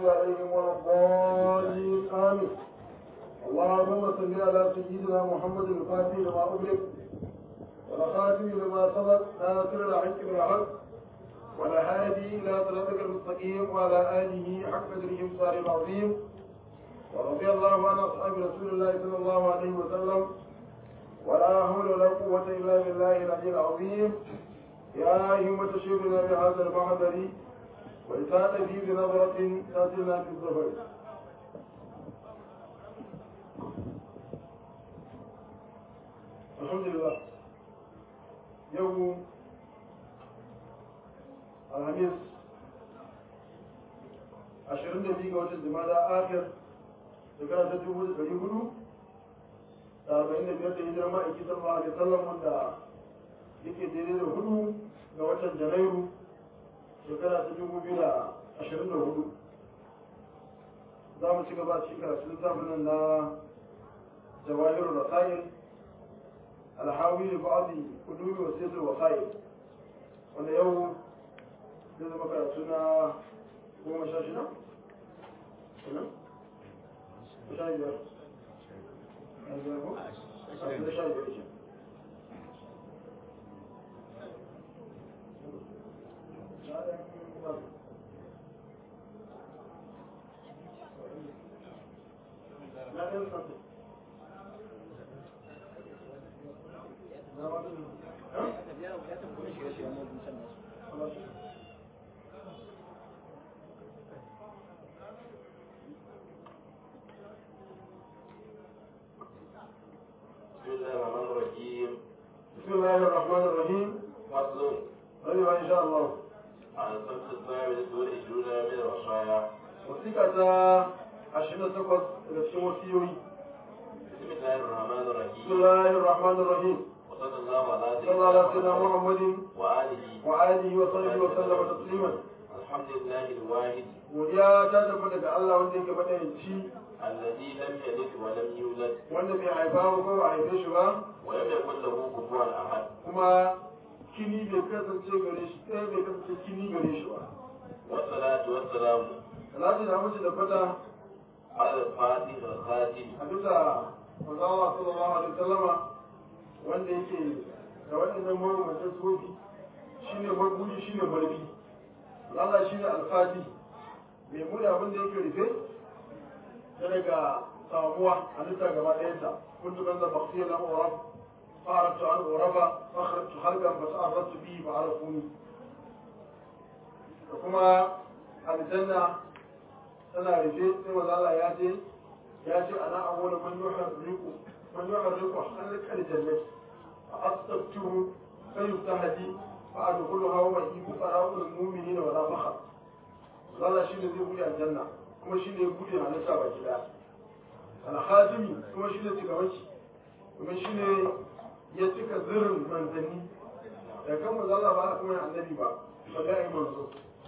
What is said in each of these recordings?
المغضوب عليهم ولا الضالين آمين اللهم صل على سيدنا محمد الفاتح لما أغلق والخاتم لما سبق ناصر الحق بالحق والهادي إلى صراطك المستقيم وعلى آله حق قدره صار العظيم ورضي الله عن أصحاب رسول الله صلى الله عليه وسلم ولا حول ولا قوة إلا بالله العلي العظيم يا أيها تشيرنا بهذا المحضر وإساءة في بنظرة تأتينا في الظهر الحمد لله يوم الخميس ashirin da biyu ga watan jimada akir shekara ta dubu da ɗari hudu da arba'in da biyar da hijirar ma'aiki sallallahu alaihi wasallam wanda yake daidai da hudu ga watan janairu shekara ta dubu biyu da ashirin da hudu za mu ci gaba cikin karatu littafin nan na jawahirul rasail alhawi da ba'adi kudubi wa sirri wasail wanda yau zai zama karatu na goma sha shida kenan sha biyar sha biyar ko sha biyar ce na ɗan sante na wani بسم الله الرحمن الرحيم بسم الله الرحمن الرحيم فصل أيوة إن شاء الله عن الخمس الثامنة والعشرون من الوصايا wasiƙa ta ashirin da takwas daga cikin wasiyoyi بسم الله الرحمن الرحيم bismillahir rahmanir rahim وصلى الله على sallallahu ala سيدنا sayyidina محمد muhammadin وآله wa alihi wa sahbihi wa sallama tasliman الحمد لله الواحد godiya ta tafi daga Allah wanda yake madayanci الذي لم يلد ولم يولد wanda bai haifa ba ko ba a haife shi ba ولم يكن له كفوا أحد kuma kini bai kasance gare shi ɗaya bai kasance kini gare shi ba والصلاة والسلام salatu da mace da fata على الفاتح الخاتم a bisa mazawa sallallahu alaihi wasallama wanda yake da waɗannan mabambantan sofi shine maguli shine marbi Allah shine alfati mai buɗe abin da yake rufe ta daga samuwa halitta gaba ɗayanta kuntu kan da baksiyar na urab fa'aratu an uraba fakhratu halkan fa ta'arratu bihi fa arafuni da kuma aljanna tana rufe sai maza Allah ya ce ya ce ana awwala man yuharriku man yuharriku halqal jannati fa astaftuhu fa yuftahadi fa adkhuluha wa ibu qara'ul mu'minina wa la fakhar Allah shine zai bude aljanna kuma shine ya bude halitta baki daya al-khatimi kuma shine cigabanci kuma shine ya cika zirin manzanni da kan manzo Allah ba kuma annabi ba ba ga ai manzo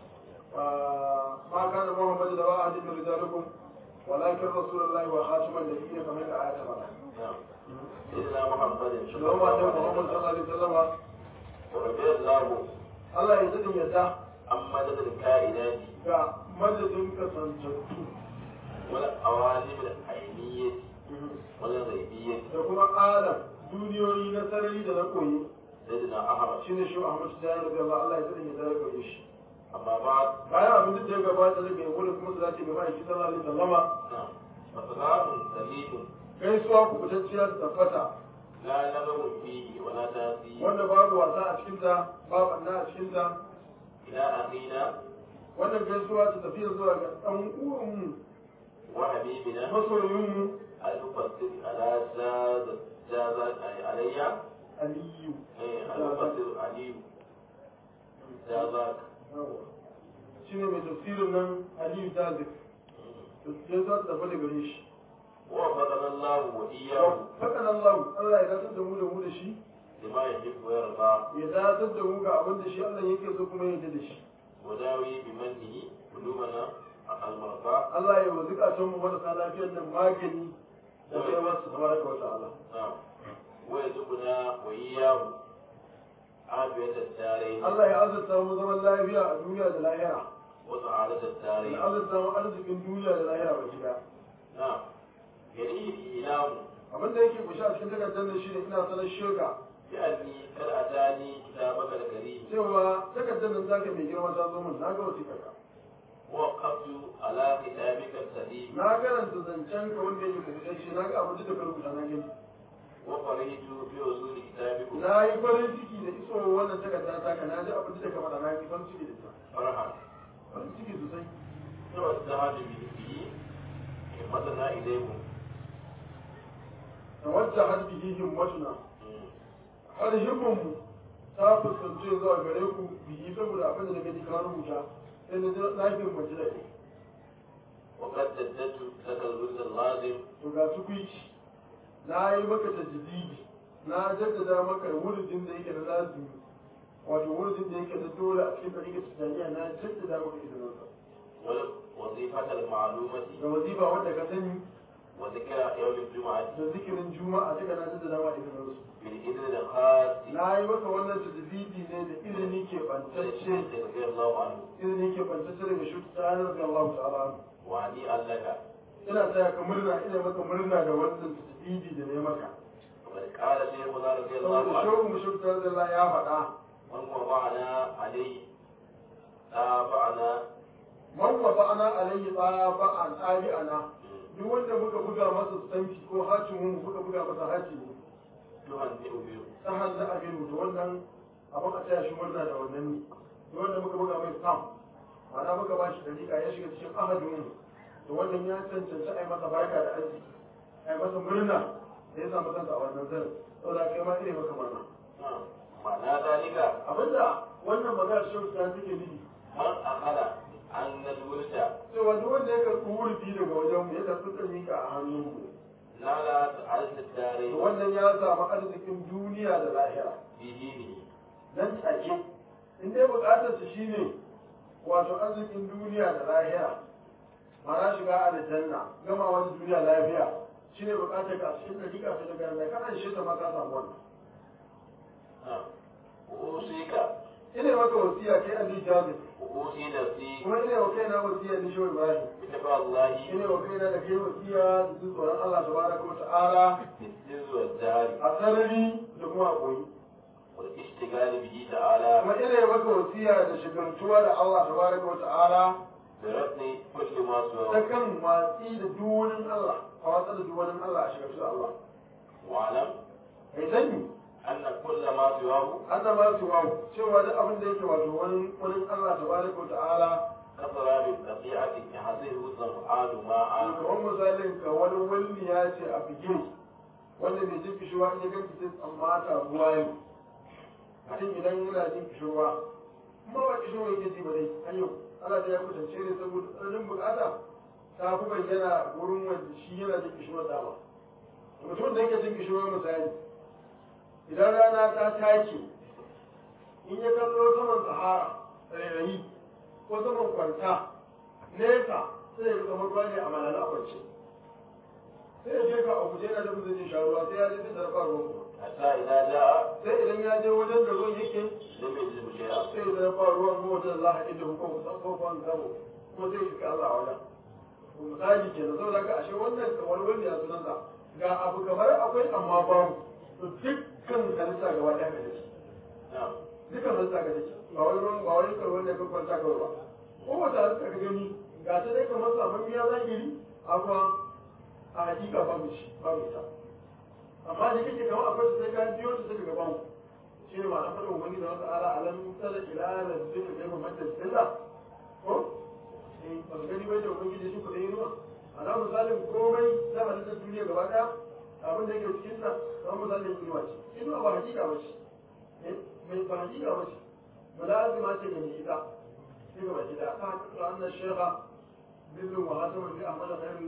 ما كان محمد لواء أحد من رجالكم ولكن رسول الله وخاتم النبيين كما هي آية مرة نعم سيدنا محمد صلى شلون الله ما عليه محمد صلى الله عليه وسلم وسلم ورضي الله Allah ya zidin yadda عن مدد الكائنات ga madadin kasantattu والعوالم العينية والغيبية da kuma alam duniyoyi na sarari da na koyi سيدنا أحمد shi ne shi Ahmad Tijjani da Allah Allah ya zidin yadda ya koyi shi أما بعد bayan abin da ya gabata daga yankuri kuma su zace gaba shi sallallahu alaihi wasallama نعم فسلام سليم gaisuwa ku fitacciya da tabbata لا لغو فيه ولا تأثير wanda babu wasa a cikinta babu anna a cikinta إلى أخينا wannan gaisuwa ta tafiya zuwa ga ɗan uwanmu وحبيبنا masoyinmu المفسر على جاز جاز علي aliyu المفسر علي جازاك shi ne mai tafsirin nan aliyu tazik gaisuwa ta tafi da gare shi ووفقنا الله وإياه faɗan Allah Allah ya datar da mu da mu da shi لما يحب ويرضى ya datar da mu ga abin da shi Allah yake so kuma ya yarda da shi وداوي بمنه قلوبنا المرضى Allah ya wazi kasan mu marasa lafiyar nan magani da kai wasu tabaraka wa ta'ala نعم ويرزقنا وإياه عافية الدارين Allah ya azurta mu zaman lafiya a duniya da lahira وسعادة da الدارين Allah samu arzikin duniya da lahira ba gida نعم يليه الإعلام abin da yake kushe a cikin takardar nan shine ina sanar shirka بأني قد أتاني كتابك الكريم cewa takardar nan zaka mai girma ta zo min na ga wasiƙar ka ووقفت على كتابك السليم na karanta zancen ka wanda yake kubutacce na ga abin da ka rubuta na gani وفرحت بوصول كتابكم na yi farin ciki da iso wannan takarda ta ka na ji abin da ka faɗa na yi farin ciki da ita فرحا farin ciki sosai توسعت به همتنا إليكم tawajjahat bihi himmatuna har himmanmu ta fuskanci zuwa gare ku bihi saboda abin da na gani ka rubuta sai na ji na himmanci da kai وقد جددت لك الرشد اللازم to ga tukwici na yi maka tajdidi na jaddada maka wuridin da yake da lazimi wato wuridin da yake da dole a cikin ɗariƙar tijjaniya na jaddada maka idanunsa والوظيفة المعلومة da wazifa wanda ka sani وذكر يوم الجمعة da zikirin juma'a duka na jaddada ma idanunsu بالإذن الخاص na yi maka wannan tajdidi ne da izini ke bantacce رضي الله عنه izini ke bantacce daga shi ta ranar da Allah ta'ala وهنيئا لك ina taya ka murna ina maka murna da wannan tajdidi da ne maka وقد قال شيخنا رضي saboda الله عنه shehu mushrik ta Allah ya faɗa من وضعنا عليه تابعنا man wa ba'ana alayhi ba'an tabi'ana duk wanda muka buga masa stampi ko hacimin muka buga masa hacimi تهنئ به ta hannu abin to wannan abin a taya shi murna da wannan ne duk wanda muka buga mai stamp ma'ana muka ba shi dariƙa ya shiga cikin ahadin to wannan ya cancanci a yi masa barka da arziki a yi masa murna da ya samu kansa a wannan zarin saboda kai ma ire maka murna نعم. معنى ذلك abinda wannan magana shi ta take nufi من أخذ أن الورد cewa duk wanda ya karɓi wurfi daga wajen mu ya karɓi tsanika a hannun mu نال على to الدارين wannan ya samu arzikin duniya da lahira بدينه nan take in dai bukatar su shine wato arzikin duniya da lahira mana shiga aljanna gama wani duniya lafiya shine bukatar ka cikin dakika ta daga da kana shi ta ma ka samu wannan نعم. وأوصيك ina maka wasiya kai Ali Jabir وأوصي نفسي kuma ina wa kaina wasiya ni Shehu Ibrahim بتقوى الله ina wa kaina da kai wasiya da jin tsoron Allah tabaraka wa ta'ala في السر والدار a sarari da kuma a koyi والاشتغال به تعالى kuma ina maka wasiya da shigantuwa da Allah tabaraka wa ta'ala برد كل ما ta سواه kan watsi da duwanin Allah a watsa da duwanin Allah a shigantu da Allah واعلم kai sani أن كل ما سواه Allah ba su wawo cewa duk abin da yake wato wani wani Allah tabaraka wa ta'ala كثر من قطيعة يحصيه الظمآن ماء kamar misalin ka wani wani ya ce a bige wanda mai jin kishirwa in ya ganki sai tsammata ruwa ne mutum idan yana jin kishirwa kuma ba kishirwa yake ji ba dai an yau Allah ta ya kusance ne saboda tsananin bukata ta fi bayyana wurin wanda shi yana jin kishirwa dama mutum da yake jin kishirwa misali idan rana ta take in ya kallo saman sahara rairayi ko saman kwanta nesa sai ya kamar ruwa ne a malala a kwance sai ya je ka a guje yana da mutum jin sharuwa sai ya je sai da ruwa ruwan kuma حتى إذا جاء sai idan ya je wajen da ruwan yake لم يجده شيئا sai da ruwa ruwan kuma wajen Allah inda hukum tsakofan gabo kuma sai shi ka Allah a wajen to misali ke da saboda ka ashe wannan kamar wanda ya sunansa ga abu kamar akwai amma babu to dukkan halitta gaba ɗaya ka dace نعم dukkan halitta ka dace ba wai ruwan ba wai kawai wanda ka kwanta kawai ba ko wata halitta ka gani ga ta dai kamar samun miya zahiri amma a hakika babu shi babu ita amma da kake kamar akwai su sai ka biyo su sai daga babu shi ne ma'ana faɗin ubangi da wasu ala alam tsara ila da zai kai mu mata silla ko eh ba su gani bai da ubangi da shi kuɗin ruwa ana misalin komai na halittar duniya gaba ɗaya abin da yake cikin ta kamar misalin inuwa ce inuwa ba hakika ba ce eh mai ba hakika ba ce mulazima ce ga mai ita sai gaba gida ta haƙiƙa annan shekha billin wa hatamun bi ahmad khairu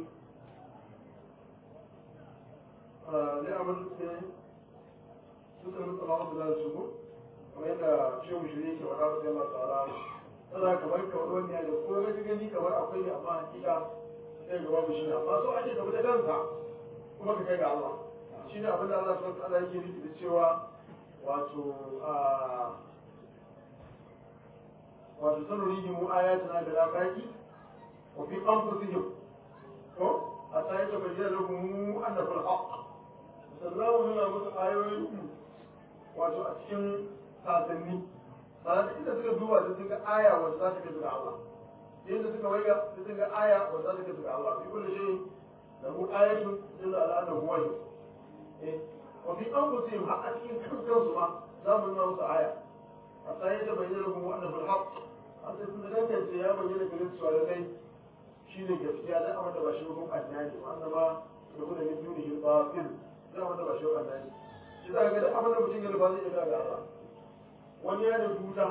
لأمر suka nutsa ma wasu za su ko kamar yadda shehu shirye ke wada wasu yamma tsara tana kamar kamar wani ya da ko ga gani kamar akwai ne amma hakika sai ga babu shi ne amma so ake tafi da kanka kuma ka kai ga Allah shi ne abin da Allah subhanahu wa ta'ala yake nufi da cewa wato a wato sanurihi mu ayatina bil afaqi wa fi anfusihim ko hatta yatabayyana lahum annahu al-haqq sallahu nuna musu ayoyin wato a cikin sasanni sannan inda suka duba da suka aya wanda za ta kai ga Allah inda suka waiga da suka aya wanda za ta kai ga Allah fi kullu shay lahu ayatun dalla ala annahu wajh eh wa fi anfusihim har a cikin kansu ma za mu nuna musu aya hatta yatabayyana lahum annahu al-haqq har sai sun dangance ya bayyana gare su lallai shine gaskiya da amma da ba shi hukun annani wanda ba da kuma min dunihi batil da wanda ba shi annani shi za ga da abin da mutum ya rufa zai iya ga Allah wani ya da duta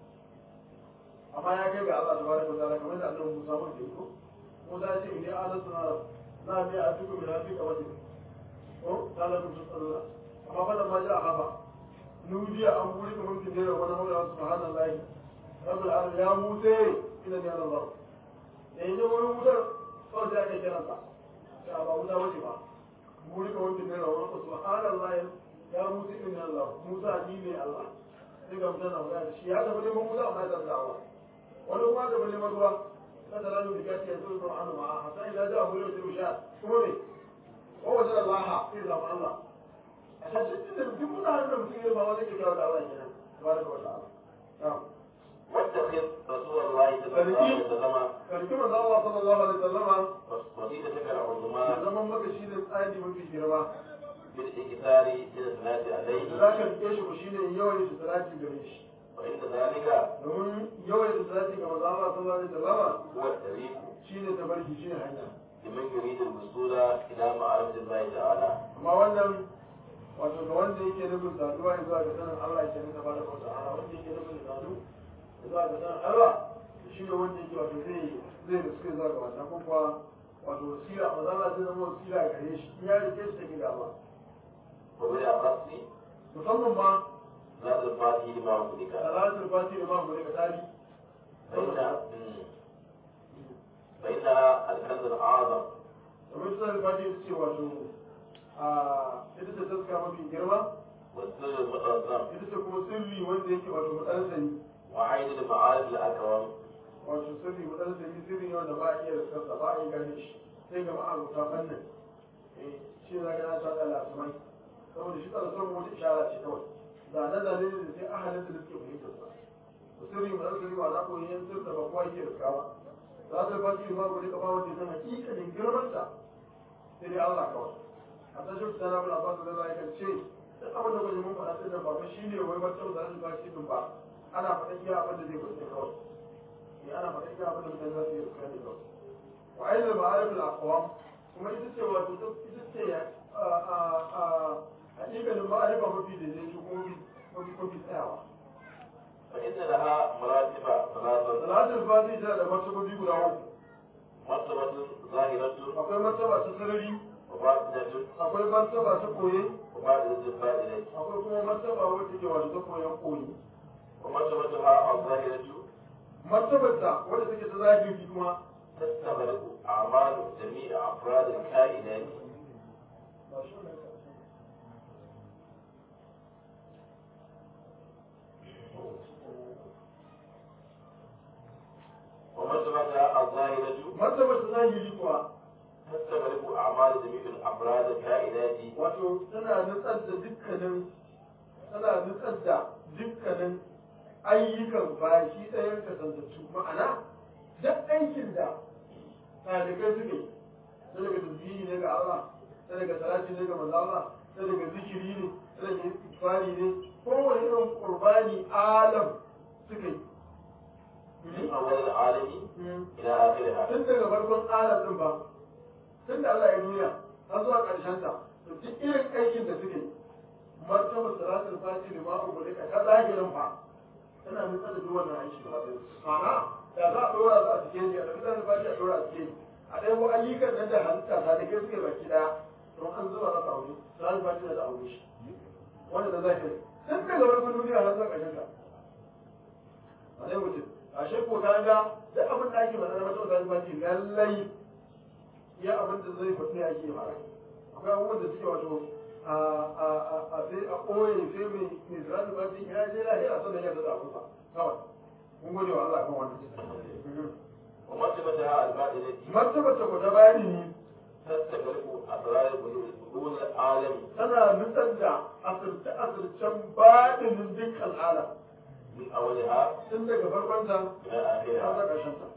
amma ya kai ga Allah tabaraka wa ta'ala kamar da Allah Musa mun ce ko Musa ya ce idan Allah suna na bi a tuku min rafi kamar ce ko Allah kun sallallahu amma fa da ma ja haba nudiya an buri kamar kin dai wani mawla subhanallahi rabbul alamin ya Musa ina ne Allah da yanzu wani wutar kawai sai aka kiran sa ya ba wuta wace ba buri kamar kin dai wani subhanallahi ya Musa ina Allah Musa ni ne Allah sai ga mutane magana shi ya zama neman wuta amma ya zama Allah wani kuma da neman ruwa kada ranu da gaci ya zo da hannu ma hatta idan da abu ne da sha kuma me ko wajen Allah sai zama Allah a cikin da duk mutanen da mutum ya ba wani ke kawo da Allah kenan tabaraka wa ta'ala na'am واتخذ رسول الله صلى الله عليه وسلم karki manzo Allah sallallahu alaihi wasallama وسيلتك ya العظمى zama maka shi ne tsari mafi girma بالاكثار من الصلاه da عليه za ka rike shi ku shine yawan shi salati gare shi وعند ذلك domin yawan shi salati ga manzo Allah sallallahu alaihi wasallama هو الطريق shine tabarki shine hanya لمن يريد الوصول الى معرفه الله تعالى amma wannan wato ga wanda yake nufin saduwa zuwa ga sanin Allah ke nuna bada wa ta'ala wanda yake nufin sadu zuwa ga sanin Allah shi ne wanda yake wato zai zai da suke zuwa ga wannan ko kuwa wato wasila maza Allah zai zama wasila gare shi in ya rike shi take ga Allah وبالاخص musamman ma ذات الفاتح لما أغلق salatul fati da ma mu rika tari فإنها فإنها الكنز الأعظم domin salatul fati ita ce wato a ita ce taska mafi girma والسر المعظم ita ce kuma sirri wanda yake wato matsalar sani وعين المعارف الأكرم wato sirri matsalar sani sirri ne wanda ba a iya riskarsa ba a iya gane shi sai ga ma'abuta fannin eh shi za ka na ta da lasumai saboda shi tsara son wata ishara ce kawai zane zane ne da sai ahalin da suke fahimtar sa to sirri matsalar sirri ba na koyi yin sirri da ba kowa yake riska ba za ta ba shi ba guri kama wanda ya san hakikanin girmanta sai dai Allah kawai a tashin ta na bula ba su zai kan ce duk abin da kwaje mun faɗa sai da ba fa shi ne wai wata da zai ba shi din ba ana faɗa iya abin da zai kwaje kawai ne ana faɗa iya abin da mutane za su yi riska ne kawai wa ainihin ma'arif al-aqwam kuma ita ce wato ita ce hakikanin ma'arifa mafi da zai ci kuma mafi mafi tsayawa فإن لها مراتب ثلاثة salatul fati tana da martabobi guda uku مرتبة ظاهرة akwai martaba ta sarari وباطنة akwai martaba ta koye وباطنة فائدة akwai kuma martaba wacce ke wato ta koyan koyi ومرتبتها الظاهرة martabarta wadda take ta zahiri kuma تستغرق أعمال جميع أفراد الكائنات ومرتبتها الظاهرة martabar ta zahiri kuwa تستغرق أعمال جميع الأفراد الكائنات wato tana nutsar da dukkanin tana nutsar da dukkanin ayyukan baki ɗayan kasantattu ma'ana duk aikin da ɗalibai suke ta daga tasbihi ne ga Allah ta daga salati ne ga manzo Allah ta daga zikiri ne ta daga istighfari ne kowane irin qurbani alam suke yi من أول العالم إلى آخرها tun daga farkon alam din ba tun da Allah ya duniya har zuwa ƙarshen ta to duk irin aikin da suke martaba salatul fati da ma'a gure ka ta zahirin fa tana nutsa da duk wannan aiki ba ana da za a dora su a cikin ji a tafi salatul fati a dora a cikin a ɗaya ko ayyukan nan da halitta ta da ke suke baki daya don an zuba za su aure salatul fati da aure shi wanda da zahiri tun daga farkon duniya har zuwa ƙarshen ta a dai mutum a shekko ta ga duk abin da ake faɗa na mutum ta zuba ce lallai ya abin da zai faɗi ake fara akwai abubuwan da suke wato a a a a sai a ɓoye sai mai mai zirani ba ce ya je lahira sannan ya gaza abin ba kawai mun gode wa Allah kan wannan ومرتبتها الباطنة martaba ta guda bayani ne تستغرق أسرار قلوب العالم tana nutsar da asirce asircen baɗinin dukkan alam من أولها tun daga farkon ta إلى har آخرها da ƙarshen ta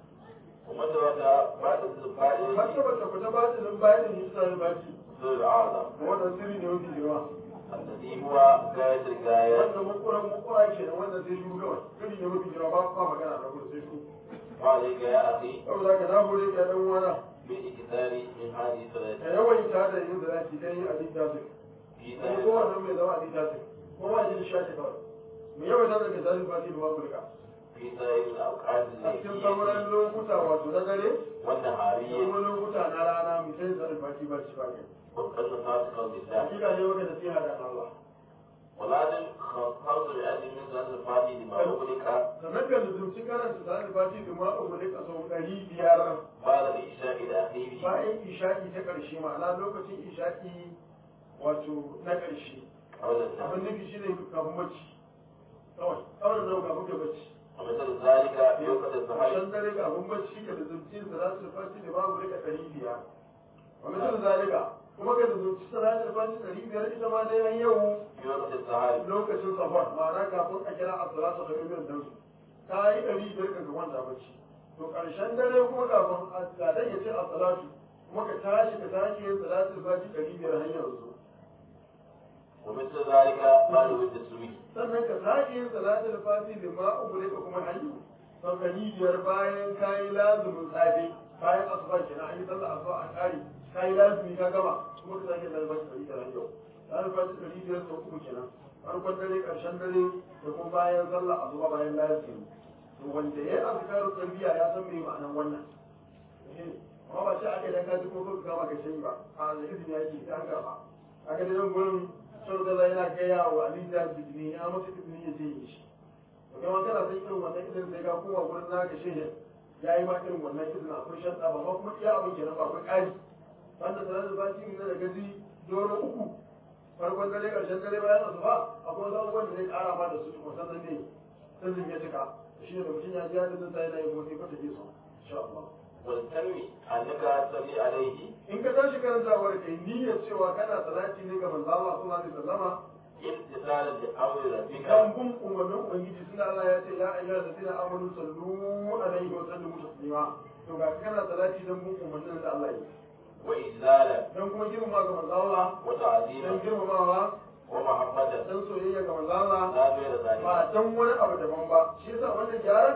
ومرتبتها باطنة الفائدة martaba ta guda baɗinin baɗinin ta baki سر الأعظم wannan sirri ne mafi girma الذي هو غاية الغايات wanda mukuran mukura ke da wanda sai shuru kawai sirri ne mafi girma ba ba magana na gudu sai shuru وعليك يا أخي saboda ka na hore ka dan wana بالإكثار من هذه ka الثلاثة yawaita da yin da zaki kai a littafin في kuma ذلك kowanne mai zama a littafin kuma ba jin shaƙi kawai mu yawaita da ka zalim fati da babu rika في سائر الأوقات a cikin sauran الليلية lokuta wato na dare da والنهارية kuma lokuta na rana mu sai zalim fati ba ci ba kai وقد صادقا بالله hakika ne maka nasiha da Allah ولكن خاص بأن من ذات الفاتي لما أغلق sannan ka luzumci karanta zalim fati da ma uku rika sau ɗari biyar بعد الإشاء الأخير bayan isha'i ta ƙarshe ma'ana lokacin isha'i wato na ƙarshe حول النهار abin nufi shi ne kafin bacci kawai kawai da zama kafin ka bacci ومثل ذلك في وقت السحر Ƙarshen dare kafin bacci ka da zumci salatul fati da babu rika ɗari biyar wa misal zalika kuma ka da zumci salatul fati ɗari biyar ita ma dai yau في وقت السحر lokacin safar ma'ana kafin a kira as-salatu khairun min su ka yi ɗari biyar ka kwanta bacci to ƙarshen dare kuma kafin a tsadan ya ce as-salatu kuma ka tashi ka tashi yin salatul fati ɗari biyar har yanzu ومثل ذلك قال بالتسويق sannan ka sake yin salatul fati da ma ubule ka kuma hayyu sankani biyar bayan kayi lazumin safe bayan asuba kenan an yi sallah asuba a kare kayi lazumi ka gama kuma ka sake salatul fati ɗari biyar yau salatul fati ɗari biyar sau uku kenan farkon dare ƙarshen dare da kuma bayan sallah asuba bayan lazumi to wanda ya yi azkarun tarbiyya ya san me ma'anan wannan amma ba ce aka idan ka ji ko ka gama ka shayi ba a da izini yake ta an gaba a ga dai gurin sau da yana gaya wa alida bidini ya masa izini ya je yi shi to kai ma kana san irin wannan izinin sai ka koma gurin naka shehe ya yi ma irin wannan izinin akwai shan ba ma kuma iya abin kenan ba akwai ƙari wanda salatul fati ne da gaji doro uku farkon dare ƙarshen dare bayan asuba akwai wasu abubuwan da zai ƙara ma da su kuma sannan ne sannan ya cika shi ne da mutum ya ji ya dinga sai yana yi motsi ko ta ke so insha Allah والتنمي أنك تصلي عليه in ka tashi karantawar kai niyyar cewa kana salati ne ga manzo Allah sallallahu alaihi wasallama امتثالا لأمر ربك kan bin umarnin ubangiji tunda Allah ya ce ya ayyuhal ladina amanu sallu alaihi wa sallimu taslima to ga kana salati dan bin umarnin da Allah ya وإجلالا dan kuma girmama ga manzo Allah dan وتعظيما girmamawa ومحبة dan soyayya ga manzo Allah لا غير ذلك ba dan wani abu daban ba shi yasa wannan gyaran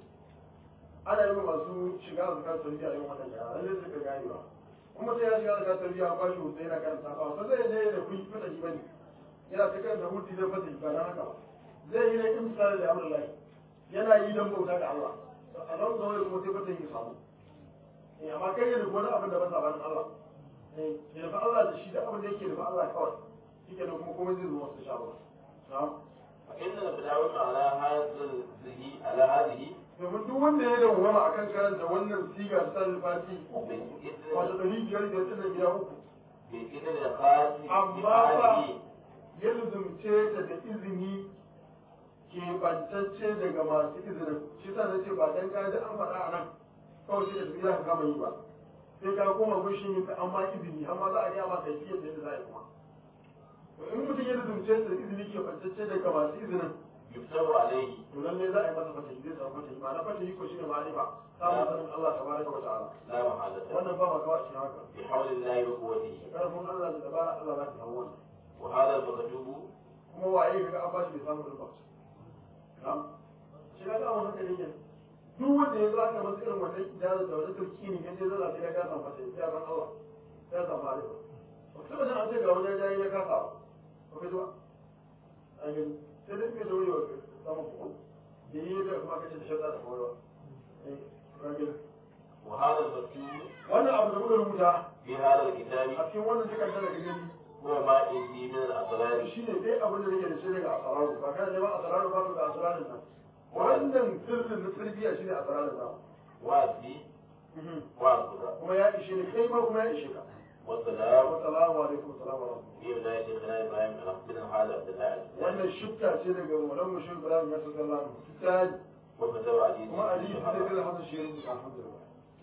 ana yi wa masu shiga zakar tarbiyya yin wannan gyaran lalle suka gane ba kuma sai ya shiga zakar tarbiyya ba shi hoto yana karanta ba ba zai je da kuyi fata shi bane yana ta karanta hutu zai fata ba dan haka ba zai yi ne in misali da amur lahi yana yi dan bauta ga Allah a nan kawai kuma sai fata yi samu eh amma kai ne wani abin da ba sabanin Allah eh ya nufi Allah da shi da abin da yake nufi Allah kawai shi ke kuma kuma zai zo wasu sha ba na'am فإن المتعاون على هذه على هذه domin duk wanda ya dawwama akan karanta wannan siga ta alfati uku wato ɗari biyar da tana gida uku بإذن الخاص amma ba بحاله ya luzumce ta da izini ke bantacce daga masu izinin shi sa na ce ba dan ka ji an faɗa a nan kawai sai da tafi za ka kama yi ba sai ka koma gun shi ka an ma izini amma za a gaya ma kai fiye da yadda za a yi kuma to in mutum ya luzumce ta da izini ke bantacce daga masu izinin يكتب عليه to lalle za a yi masa fatahi zai samu fatahi ma'ana fatahi ko shine ma'arifa samun sanin Allah tabaraka wa ta'ala لا محالة wannan ba ma kawai shi haka بحول الله وقوته karfin Allah da dabara Allah za ta samu wannan وهذا المكتوب kuma waye kaga an bashi bai samu riba na'am shi ga ga wannan kare ne duk wanda ya zo aka masa irin wannan ijaza da wani turkini ya je zalla sai ya ga samu fatahi sai ya san Allah sai ya samu ma'arifa ba kuma dan an ce ga wani jayi ya kasa ba kai zuwa an gani sai dai kai da wuri wa samu ko da yi da kuma kace da shadda da kowa eh ka gani وهذا المكتوب wannan abu da muka rubuta في هذا الكتاب a cikin wannan takardar da gani هو ما عندي من الأسرار shi ne dai abin da nake da shi daga asararu ba kana neman asararu ba to ga asararin nan wannan sirrin na tarbiyya shi ne asararin nan وأبدي وأنقذ kuma ya ishe ni kai ma kuma ya ishe ka والسلام assalamu alaikum assalamu alaikum في بداية شيخنا إبراهيم بن حال عبد الله الإسلام wannan shukka ce daga wannan mushin ibrahim ya sallallahu alaihi wasallam وكتب علي kuma ali shi da da hasan shi rubuta alhamdulillah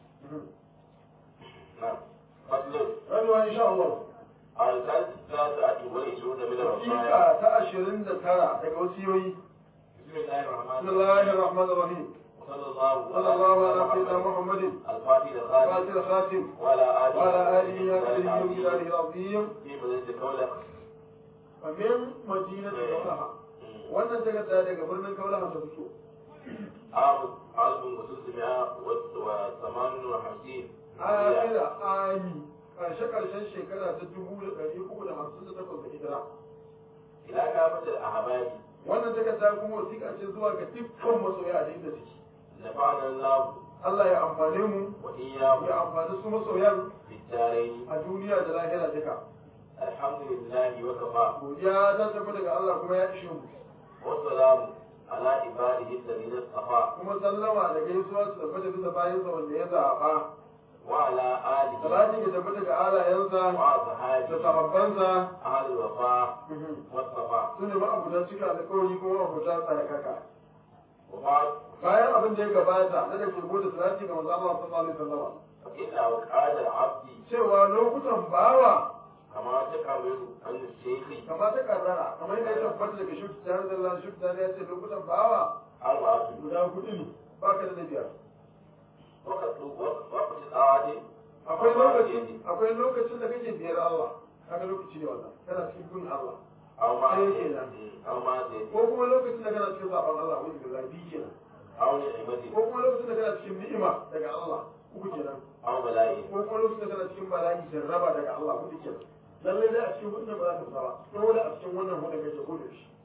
نعم فصل rabuwa insha Allah الرسالة التاسعة والعشرون من الوصايا wasiƙa ta ashirin da tara daga wasiyoyi بسم الله الرحمن بسم الله الرحمن الرحيم وصلى الله صلى الله على سيدنا محمد محمد الفاتح الخاتم فاتح الخاتم وعلى آله وعلى آله وصحبه العظيم وسلم العظيم في مدينة كولك ومن مدينة كولها wannan takarda daga birnin kaulaha ta fito عام ألف وستمائة وثمان وخمسين akira ani karshe karshen shekara ta dubu da ɗari uku da hamsin da takwas da hijira إلى كافة الأحباب wannan takarda kuma wasiƙa ce zuwa ga dukkan masoya a inda suke نفعنا الله Allah ya amfane mu وإياكم ya amfani su masoyan في الدارين a duniya da lahira duka الحمد لله وكفى godiya ta tafi daga Allah kuma ya ishe mu والسلام على عباده الذين اصطفى kuma sallama da gaisuwa su tafi da bisa bayansa wanda ya zaɓa وعلى آله salati ya tafi daga alayensa da وأصحابه sahabbansa أهل الوفاء والصفاء su ne ma'abuta cika alƙawari kuma ma'abuta tsarkaka وبعد bayan abin da ya gabata na da ke da salati ga manzo Allah sallallahu alaihi wasallam فإن أوقات العبد cewa lokutan bawa كما تكرر عن الشيخ kamar ta karrara kamar yadda ya tabbata daga shi da Allah shi da ya ce lokutan bawa أربعة guda hudu ne baka da na biyar وقت وقت الآن akwai lokacin akwai lokacin da kake biyar Allah kaga lokaci ne wannan kana cikin gun Allah أو إيه معصية كده. أو معصية ko kuma lokacin da kana cikin zaben Allah wani da zabi kenan أو نعمة ko kuma lokacin da kana cikin ni'ima daga Allah uku kenan أو بلاء ko kuma lokacin da kana cikin bala'i jarraba daga Allah hudu kenan lallai dai a cikin hudun ba za ka fita ba dole a cikin wannan hudun kake ko da shi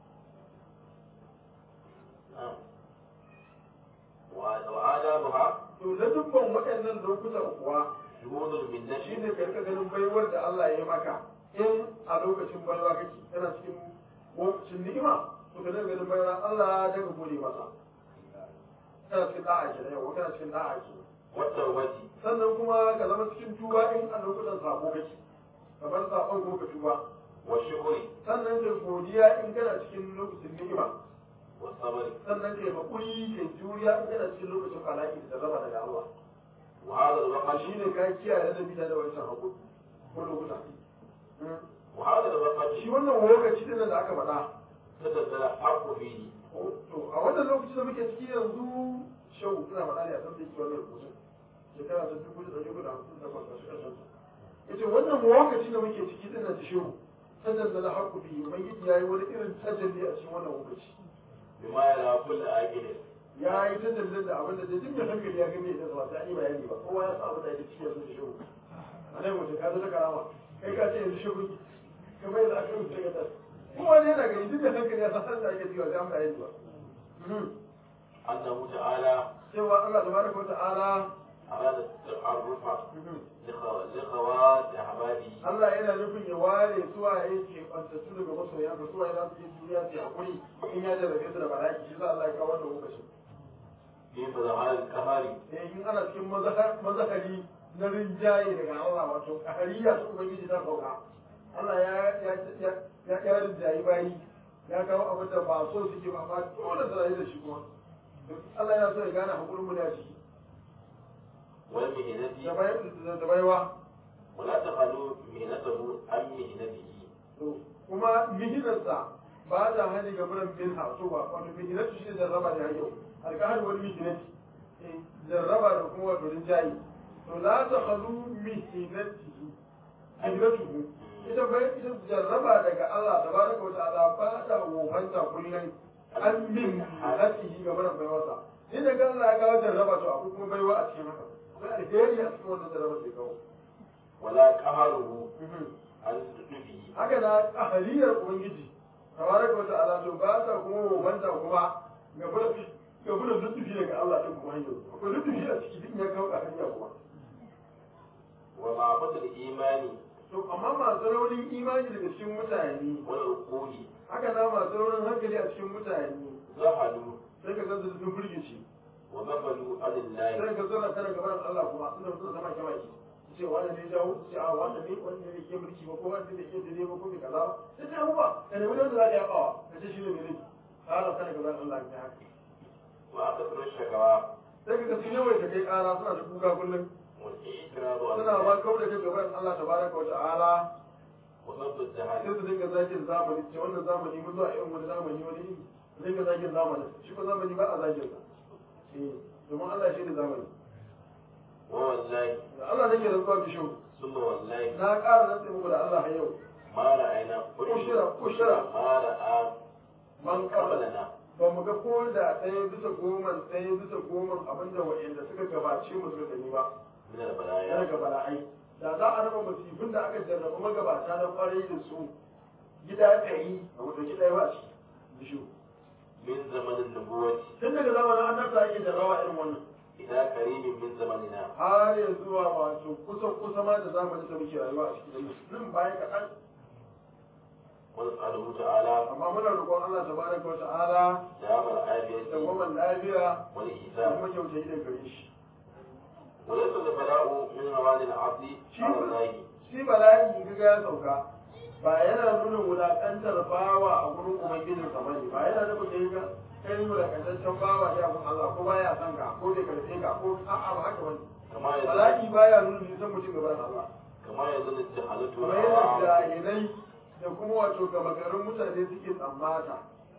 نعم. و- وآدابها to na dukkan waɗannan lokutan kuwa شهود shi بالنشر ne ka rika ganin baiwar da Allah ya yi maka in a lokacin baiwa kake kana cikin lokacin ni'ima to ka rika ganin baiwar Allah daga gode masa kana cikin da'a ke yau kana cikin da'a ke والتوبة sannan kuma ka zama cikin tuba in a lokutan sako kake kamar sakon ko ka tuba والشكر sannan kai godiya in kana cikin lokacin ni'ima والصبر sannan kai hakuri kai juriya in kana cikin lokacin bala'i da zama daga Allah وهذا a الوقت shi ne ka kiyaye da bita da wancan hakuri ko lokuta وهذا الوقت shi wannan lokaci din da aka faɗa تتبع الحق فيه to a wannan lokaci da muke ciki yanzu shehu suna faɗa ne a san da yake wannan rubutun shekara ta dubu da ɗari uku da hamsin da kwanza shi ƙarshen ya ce wannan lokaci da muke ciki din nan shehu tajalli na haƙu biyu ubangiji ya yi wani irin tajalli a cikin wannan lokaci بما يرى كل آجل ya yi tajallin da abin da zai duk da hankali ya gani da ba sai an yi bayani ba kowa ya sa abin da ya ciki yanzu da shehu a nan mutum ka zo ta karama kai ka ce yanzu shehu kamar yadda aka rubuta ga tas kowa ne yana gani duk da hankali ya san da ake cewa sai an bayani ba أنه تعالى cewa Allah tabaraka wa ta'ala أراد التعرف لخو- لخوات أحبابه Allah yana nufin ya ware suwa yake kwantattu daga masoya ga suwa yana su yi duniya su hakuri in ya jarrabe su da bala'i shi za Allah ya kawo wannan lokacin في مظهر القهر eh in ana cikin mazahar- mazahari na rinjaye daga Allah wato kahariya su ubangiji ta sauka Allah ya ya ya ya ya rinjayi bayi ya kawo abin da ba so suke ba amma dole su rayu da shi kuma Allah yana so ya gane hakurin mu da shi والمهنة da bai- da baiwa ولا تخلوا مهنته عن مهنته to kuma mihinarsa ba ta hani ga buran bin hasu ba wato mihinatu shi ne jarraba da yau alkahar wani mihinati eh, jarraba da kuma wato rinjayi to la ta halu mihinatihi mihinatuhu ita bai ita jarraba daga Allah tabaraka wa ta'ala ba ta wofanta kullum an min mihinatihi ga buran baiwarsa inda ga Allah ya kawo jarraba to akwai kuma baiwa a cikin haka akwai alheri a cikin wannan jarraba sai kawo ولا قهره عن لطفه haka na ahaliyar ubangiji tabaraka wa ta'ala to ba ta kuma wanda kuma ga fura ga fura lutfi daga Allah din kuma hanyar akwai lutfi a ciki din ya kawo ahaliya kuma ومعبد الإيمان to amma masu raunin imani daga cikin mutane والعقول haka na masu raunin hankali a cikin mutane زهلوا sai ka san su sun firgici وغفلوا عن sai الله ka zana tana gaban Allah kuma suna suna sama kyamaki ce wanda ne jawo ce a wanda ne wanda ne ke mulki ba ko wanda ne ke dare ba ko mai kaza ba sai ta abubuwa ka nemi wanda za ka yabawa ka ce shi ne mai laifi ƙara kana gaban Allah ya haka وأكثر الشكوى sai ka ga sun yawaita kai ƙara suna da kuka kullum والإعتراض على suna ma الله kau da kai gaban Allah tabaraka wa ta'ala وصد sai الجهل su dinga zagin zamani ce wannan zamani mun zuwa irin wani zamani wani iri su dinga zagin zamani shi ko zamani ba a zagin sa eh domin Allah shi ne zamani ووالله da Allah nake rantsuwa bishu ثم والله na ƙara rantsa muku da Allah har yau ما رأينا أشرة، أشرة. ما رأى man kabala قبلنا ba mu ga ko da ɗaya bisa goma ɗaya bisa goma abinda wa'anda suka gabace mu suka gani ba من ya البلايا daga bala'ai da za a raba masifin da aka jarraba magabata na kwarai da su gida ɗari a mutu ɗaya ba shi bishu من زمن النبوة tun daga zamanin annabta ake jarrawa irin wannan إلى قريب من زمننا har ya zuwa wato kusa kusa ma da zamanin da muke rayuwa a cikin nan bayan kaɗan ونسأله تعالى amma muna roƙon Allah tabaraka wa ta'ala دام da العافية gwamnan lafiya da والإحسان kuma kyautayi da gare shi وليس البلاء من هوان العبد على الله shi bala'i in kaga ya sauka ba yana nuna wulaƙantar bawa a gurin ubangijin sa bane ba yana nufin kai ga kai wulaƙantaccen bawa ya kun Allah ko baya son ka ko bai karfe ka ko a'a ba haka bane كما يظن bala'i baya nuna nisan mutum gaban Allah كما يظن الجهلة kuma yana والعوام jahilai da kuma wato gaba garin mutane suke tsammata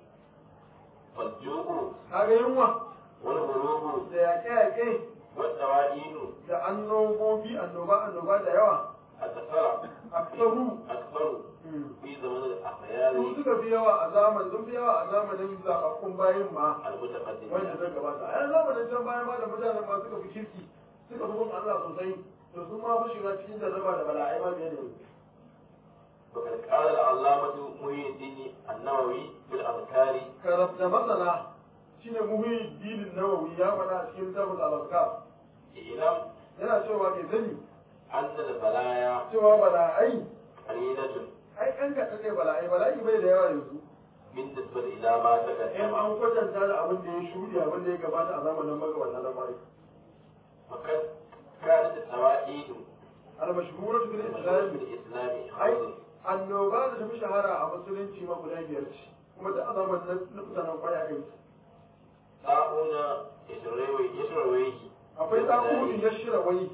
فالجوع kaga yunwa والغروب da yaƙe-yaƙe والدواءين da annobobi annoba annoba da yawa أكثر aksaru أكثر Mm. في زمن su الأخيار suka fi yawa a zamanin sun fi yawa a zamanin zaɓaɓɓun bayan ma wanda المتقدمين zai gabata a yan zamanin can bayan ma da mutanen ma suka fi kirki suka fi bin Allah sosai to sun ma fi shiga cikin jarraba da bala'ai ma biye da yanzu وقد قال العلامة محي الدين النووي في الأذكار karab da masana shine muhyiddin nawawi ya faɗa a cikin littafin al-azkar اعلم yana cewa ke sani أن البلايا cewa bala'ai قليلة ai kan ka take bala'ai bala'i bai da yawa yanzu بالنسبة إلى ما in تقدم an kwatanta da abin da ya shuɗe abin da ya gabata a zamanin magabata na bari وقد كانت التواعيد al-mashhuratu bil المشهورة islam في الإسلام ai خمس annoba da ta fi shahara a musulunci ma guda biyar ce kuma da azaman na na mutanen kwaya aka yi طاعون يشروي يشرويه akwai tsakurin ya shira wai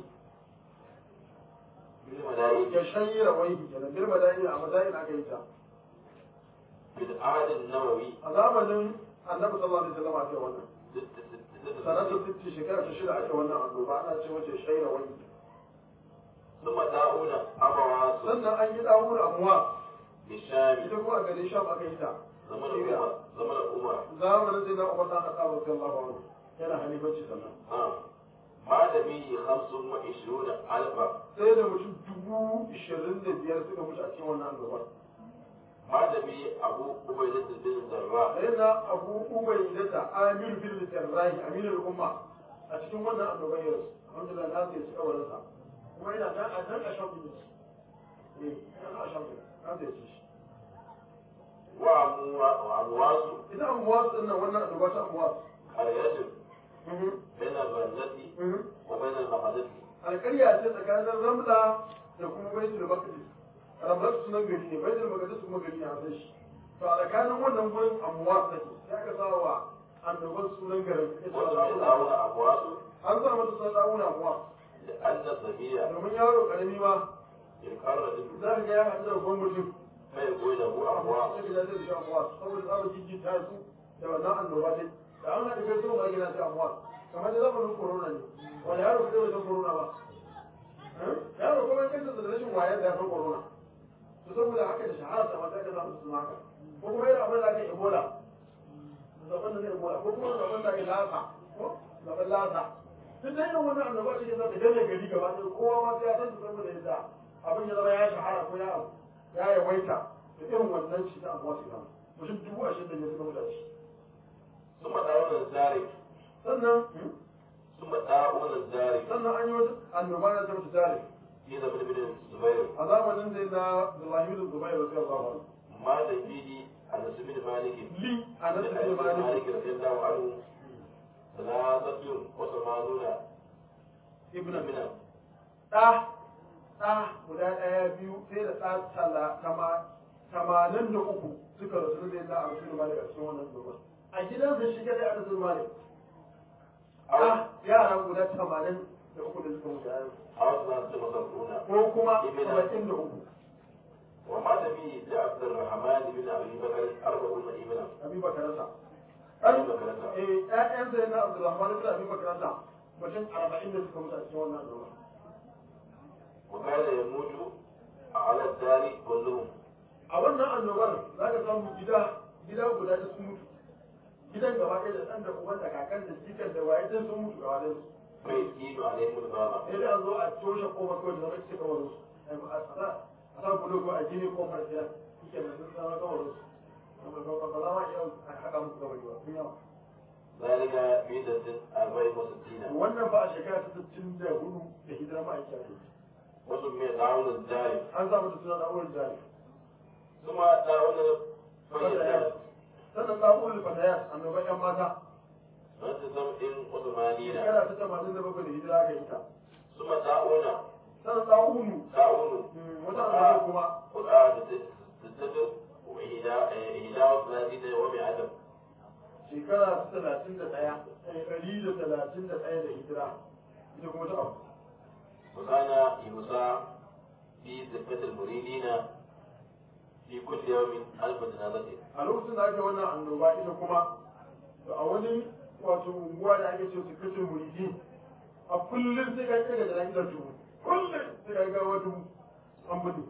بالملائكة ya shayira wai kenan bil madaini a madaini aka yi ta بالعهد النووي a zamanin annabi sallallahu alaihi wasallam aka yi wannan ست ست ست sanatu sitti shekara ta shida aka yi wannan annoba ana ce wace shayira wai ثم طاعون أبواس sannan an yi dawur amuwa بالشام ita kuma a garin sham aka yi ta زمن عمر زمن عمر zamanin sai na umar dan khattab radiyallahu anhu yana halifanci sannan آه. مات به خمس وعشرون ألفا sai da mutum dubu ishirin da biyar suka mutu a cikin wannan annobar مات به أبو عبيدة بن الجراح sai na abu ubai da ta amir bin jarrahi aminul umma a cikin wannan annobar yau alhamdulillah na sai su kawarin sa kuma yana nan a nan a shafi ne eh yana a shafi na sai ci shi وأمواس ita amwas din nan wannan annoba ta amwas قرية بين الرملة وبين المقدس alƙarya ce tsakanin ramla da kuma baitul maqdis ramla sunan gari ne baitul maqdis kuma gari ne a san shi to a tsakanin wannan gurin amwas take sai aka sa wa annoban sunan garin ita وسميناهن da'una أبواس an sa mata sunan da'una amwas لأن الصبي domin yaro karami ma يقرر za ka ga ya haɗu da babban mutum فيقول له أبواس sai ka zai shi amwas saboda tsabar jijjin ta su da wannan annoba dai da an haɗu kai zuwa gina ta amwas kamar da zamanin corona ne wani yaro ka zai wajen corona ba yaro kuma kai da rashin wayar da ya san corona to saboda haka da shahara ta mata ka samu suna haka ko kuma yana abin da aka ebola zaben da na ebola ko kuma zaben da aka lasa ko zaben lasa duk da irin wannan annoba ce za ta gane gari gaba ɗaya kowa ma sai ya san su saboda yadda abin ya zama ya shahara ko ya ya yawaita da irin wannan shi ta abuwa su gama mutum dubu ashirin da ne suka mutu a ciki ثم طاعون الزارق sannan ثم طاعون الزارق sannan an yi wata annoba na ta mutu tare في زمن ابن الزبير a zamanin zai na Abdullahi bin Zubair radiyallahu anhu مات فيه أنس بن مالك li anas أنس bin بن Malik مالك رضي الله عنه ثلاثة وثمانون ibn ابنا ɗa ɗa guda ɗaya biyu sai da ɗa tala tama tamanin da uku suka rasu zai na Anas bin Malik a cikin wannan annoba a gidansa shi kadai Anas bin Malik ah yara guda tamanin da uku da suka mutu yayin أو ثلاثة وسبعون ko kuma saba'in da uku ومات به لعبد الرحمن بن أبي بكر أربعون ابنا abi bakarasa أبي ɗan بكر eh ƴaƴan sai na abdulrahman bin abi bakarasa mutum arba'in da suka mutu a cikin wannan annoba وكان يموت على الدار كلهم a wannan annobar za ka samu gida gida guda da sun mutu gidan gaba ɗaya da ɗan da uban da kakan da jikan da waye duk sun mutu gaba ɗaya su فيزيد عليهم الغابة sai dai a zo a toshe kofar kawai da zama ce kamar su a sa a sa bulo ko a gini kofar gida shike da sun zama kamar su ba za ma iya haɗa musu gaba ba sun yawa ذلك في سنة أربعين وستين wannan ba a shekara ta sittin da hudu da hijira ma'aiki a kai وسمي طاعون الدار an samu da suna na'urar jari ثم طاعون الفيزيد sannan na'urar fatayat annoban yan mata سنة سبع وثمانين shekara ta tamanin da bakwai da hijira aka yi ta ثم طاعون sannan na'urar طاعون wata annoba kuma وقعد ستة وإحدى إحدى وثلاثين ومئة shekara ta talatin da ɗaya ɗari da talatin da ɗaya da hijira ita kuma ta abu وكان يوسع في صفة المريدين في كل يوم ألف جنازة a lokacin da aka wannan annoba ita kuma to a wani wato unguwa da ake ce su kashe muridi a kullum sai ka kira da ranar dubu kullum sai ka ga wata an budu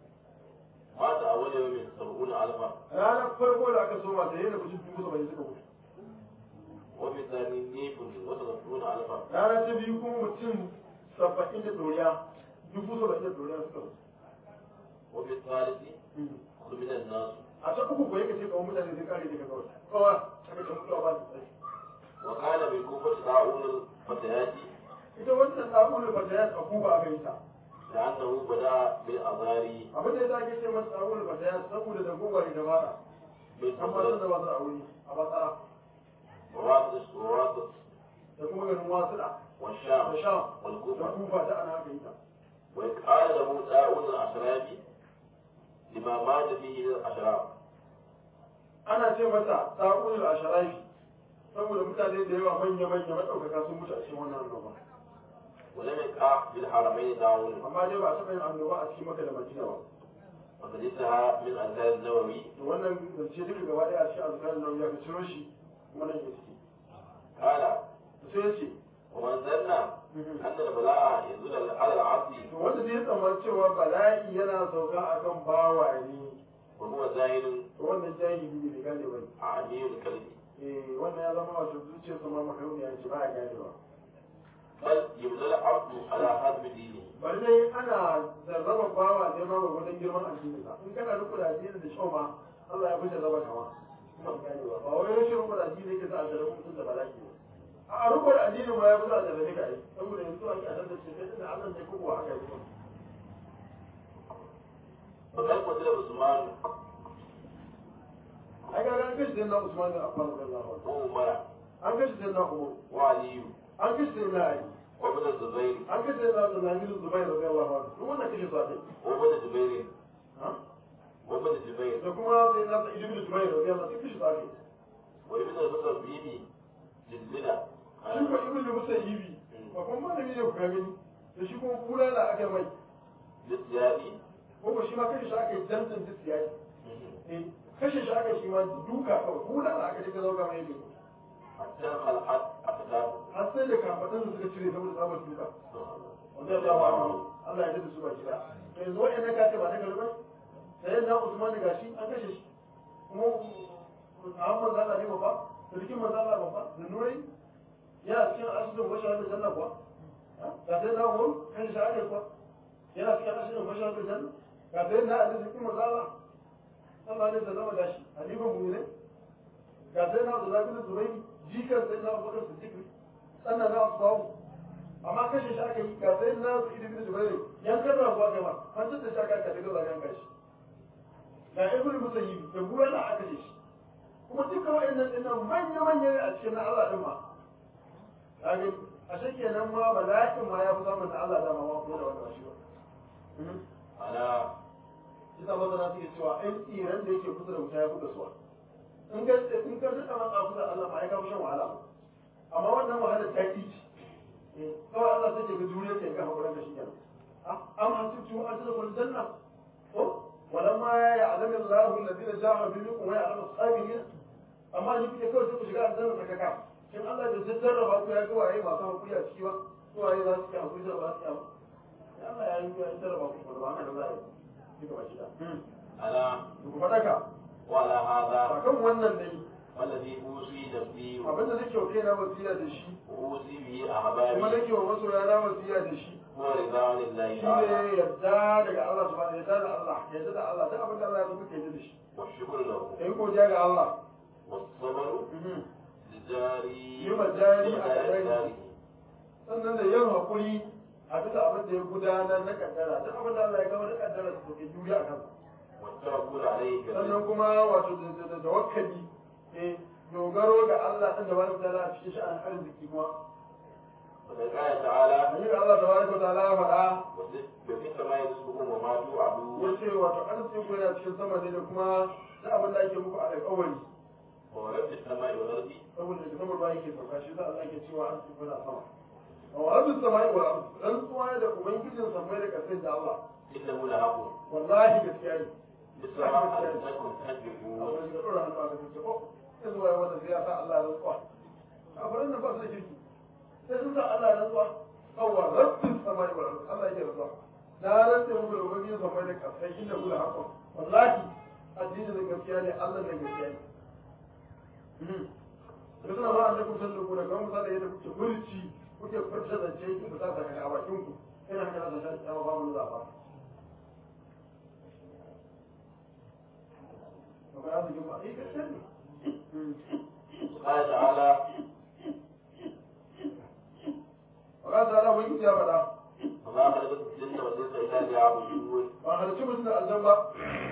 مات أول يوم سبعون ألفا ranar farko da aka soma da yana mutum dubu saba'in suka mutu وفي الثاني نيف وثلاثون ألفا ranar ta biyu kuma mutum saba'in da ɗoriya dubu saba'in da ɗoriya suka mutu وفي الثالث من الناس a ta uku ko yake ce kawai mutane sun kare daga kawai kawai aka ce mutuwa ba su tsaye وكان بالكوفة طاعون الفتيات ita wannan ɗakunan fatayat a kuba aka yi ta لأنه بدأ بالأضاري abin da ya sa ake ce masa ɗakunan fatayat saboda da gogwari da mara an ba da بالكوفة ba su da aure a batsara وواسط وواسط da kuma ganin wasuɗa da والشام sha da والكوفة kufa da ana aka yi ta وقال له طاعون الأشراف لما مات فيه الأشراف ana ce masa ɗakunan asharafi saboda mutane da yawa manya-manya maɗaukaka sun mutu a cikin wannan annoba ولم يقع في الحرمين طاعون amma dai ba a taɓa yin annoba a cikin maka da madina ba وقد انتهى من أذكار النووي to wannan zance duka gaba ɗaya a cikin azkarin nan ya ka ciro shi kuma nan ya ciki قال sai ya ce ومن ظن أن البلاء يدل على العبد to wanda zai tsamar cewa bala'i yana sauka akan bawaye وهو زاهد to wannan jahili ne bai gane ba عمي الكلب eh wannan ya zama wato zuciyarsa ma makauniya ce ba ya gane ba بل يبذل العبد على حسب دينه bari dai ana zarraba bawa ne ma gwagwadon girman addini sa in kana riko da addini da shau ma Allah ya fi jarraba kama kuma ka gane ba ba wai rashin riko da addini yake sa a jarraba mutum da bala'i ba a riko da addini ma ya fi sa a jarrabe ka yi saboda yanzu ake a da ce kai da Allah ne ko kuwa haka yi وقد قتل عثمان ai ga an kashe sai na Usman bin Affan radiyallahu anhu وعمر an kashe sai na Umar وعلي an kashe sai na Ali وابن الزبير an kashe sai na Abdullah bin Zubair radiyallahu anhu duk wannan kashe su ake وابن الزبير ha وابن الزبير da kuma sai na Sa'id bin Zubair radiyallahu anhu duk kashe su ake وابن المسبيب جلدنا shi ko ibn musayyibi babban malami ne ku gani da shi kuma kula da aka mai للزيادي ko ko shi ma kashe shi aka yi jantan disiya eh kashe shi aka shi ma duka kawai kula da aka shiga zauka mai ne حتى خلعت أقدامه har sai da kafadun su suka cire saboda tsabar duka wanda ya ba Allah ya dade su ba gida to yanzu wa'annan ka ce ba na gari ba sai na Usman da gashi an kashe shi kuma Muhammad zalla ne babba da cikin manzo Allah babba da nurai yana cikin asibitin bashar da janna kuwa ga sai na wuri kan shi ake kuwa yana cikin asibitin bashar da janna ga sai na Ali cikin manzo Allah sallallahu alaihi wasallam gashi halifan mu'minin ga sai na Abdullah bin Zubayr jikan sai na Abubakar Siddiq sannan na Asbahu amma kashe shi aka yi ga sai na Sa'id bin Zubayr yankan rabuwa gaba an tsada shi aka kaɗa gaza yanka shi ga Ibn Musayyib da buwa na aka kashe shi kuma duka wa'annan din nan manya manya ne a cikin na Allah din ma kage a shake nan ma bala'in ma ya fi samun da Allah dama ma kuma da wannan shi ba على Isa masana suke cewa ai tsiran da yake kusa da wuta ya fi gasuwa in ka in ka rika matsa kusa da Allah ma ya kawo shan wahala amma wannan wahalar ta ki ci kawai Allah sai ke ga juriya kai ga hakurin da shi kenan am hasibtu an tadkhulul janna ko walamma ya'lamu Allahu alladhina jahadu minkum wa ya'lamu as-sabirin amma ni kike kawai sai ku shiga aljanna sakaka in Allah bai sai jarraba ku ya ga waye masu hakuri a ciki ba ko waye za su yi hakuri da ba su yi ba Allah ya yi ya jarraba ku ba haka da za a yi duka ba shi da على ku faɗaka وعلى هذا akan wannan dai والذي أوصي نفسي abinda nake wa kaina wasiya da shi وأوصي به kuma أحبابي nake wa masoyana wasiya da shi هو رضا عن الله shi تعالى ne yadda daga Allah subhanahu yadda da Allah yadda da Allah duk abin da Allah ya zo kuke da shi والشكر له kai godiya ga Allah والصبر لجاري Yi ma jari a لجاري kadari. جاره. sannan da yin hakuri a bisa abin da ya gudanar na kaddara duk abin da Allah ya gama da kaddara su ke juriya a kansa والتوكل عليه sannan كذلك kuma wato da da da tawakkali eh dogaro ga Allah din da wani ta'ala a cikin sha'anin arziki kuma وقد قال تعالى Hanyar Allah tabaraka wa ta'ala ya faɗa وفي السماء رزقكم وما توعدون yace wato arziki ku yana cikin sama ne da kuma duk abin da ake muku a alƙawari ورب السماء والأرض saboda da saman ruwa yake sauka shi za a ake cewa arziki ku na sama wa rabbis samai wal ard dan tsuwa da ubangijin samai da kasai da Allah إنه لحق wallahi gaskiya ne بالسماء أنكم تكذبون wani da ɗora hannu a ga ce oh sai zuwa ya wata siyasa Allah ya rantsuwa kafirin nan ba su da kirki sai sun sa Allah ya rantsuwa kawwa rabbis samai wal ard Allah yake rantsuwa na rantsa muku da ubangijin samai da kasai inda kula haƙon wallahi addini da gaskiya ne Allah da gaskiya ne da suna ba an da kusan da kuna kan misali yadda kuke murci kuke furta zance ki fita daga a bakin ku ina haka da zance ya ba mu zafa to ga yanzu ba ai gaskiya ne قال تعالى wa ta ala wani ya faɗa وما خلقت الجن والإنس إلا ليعبدون ba halicci mutum da aljan ba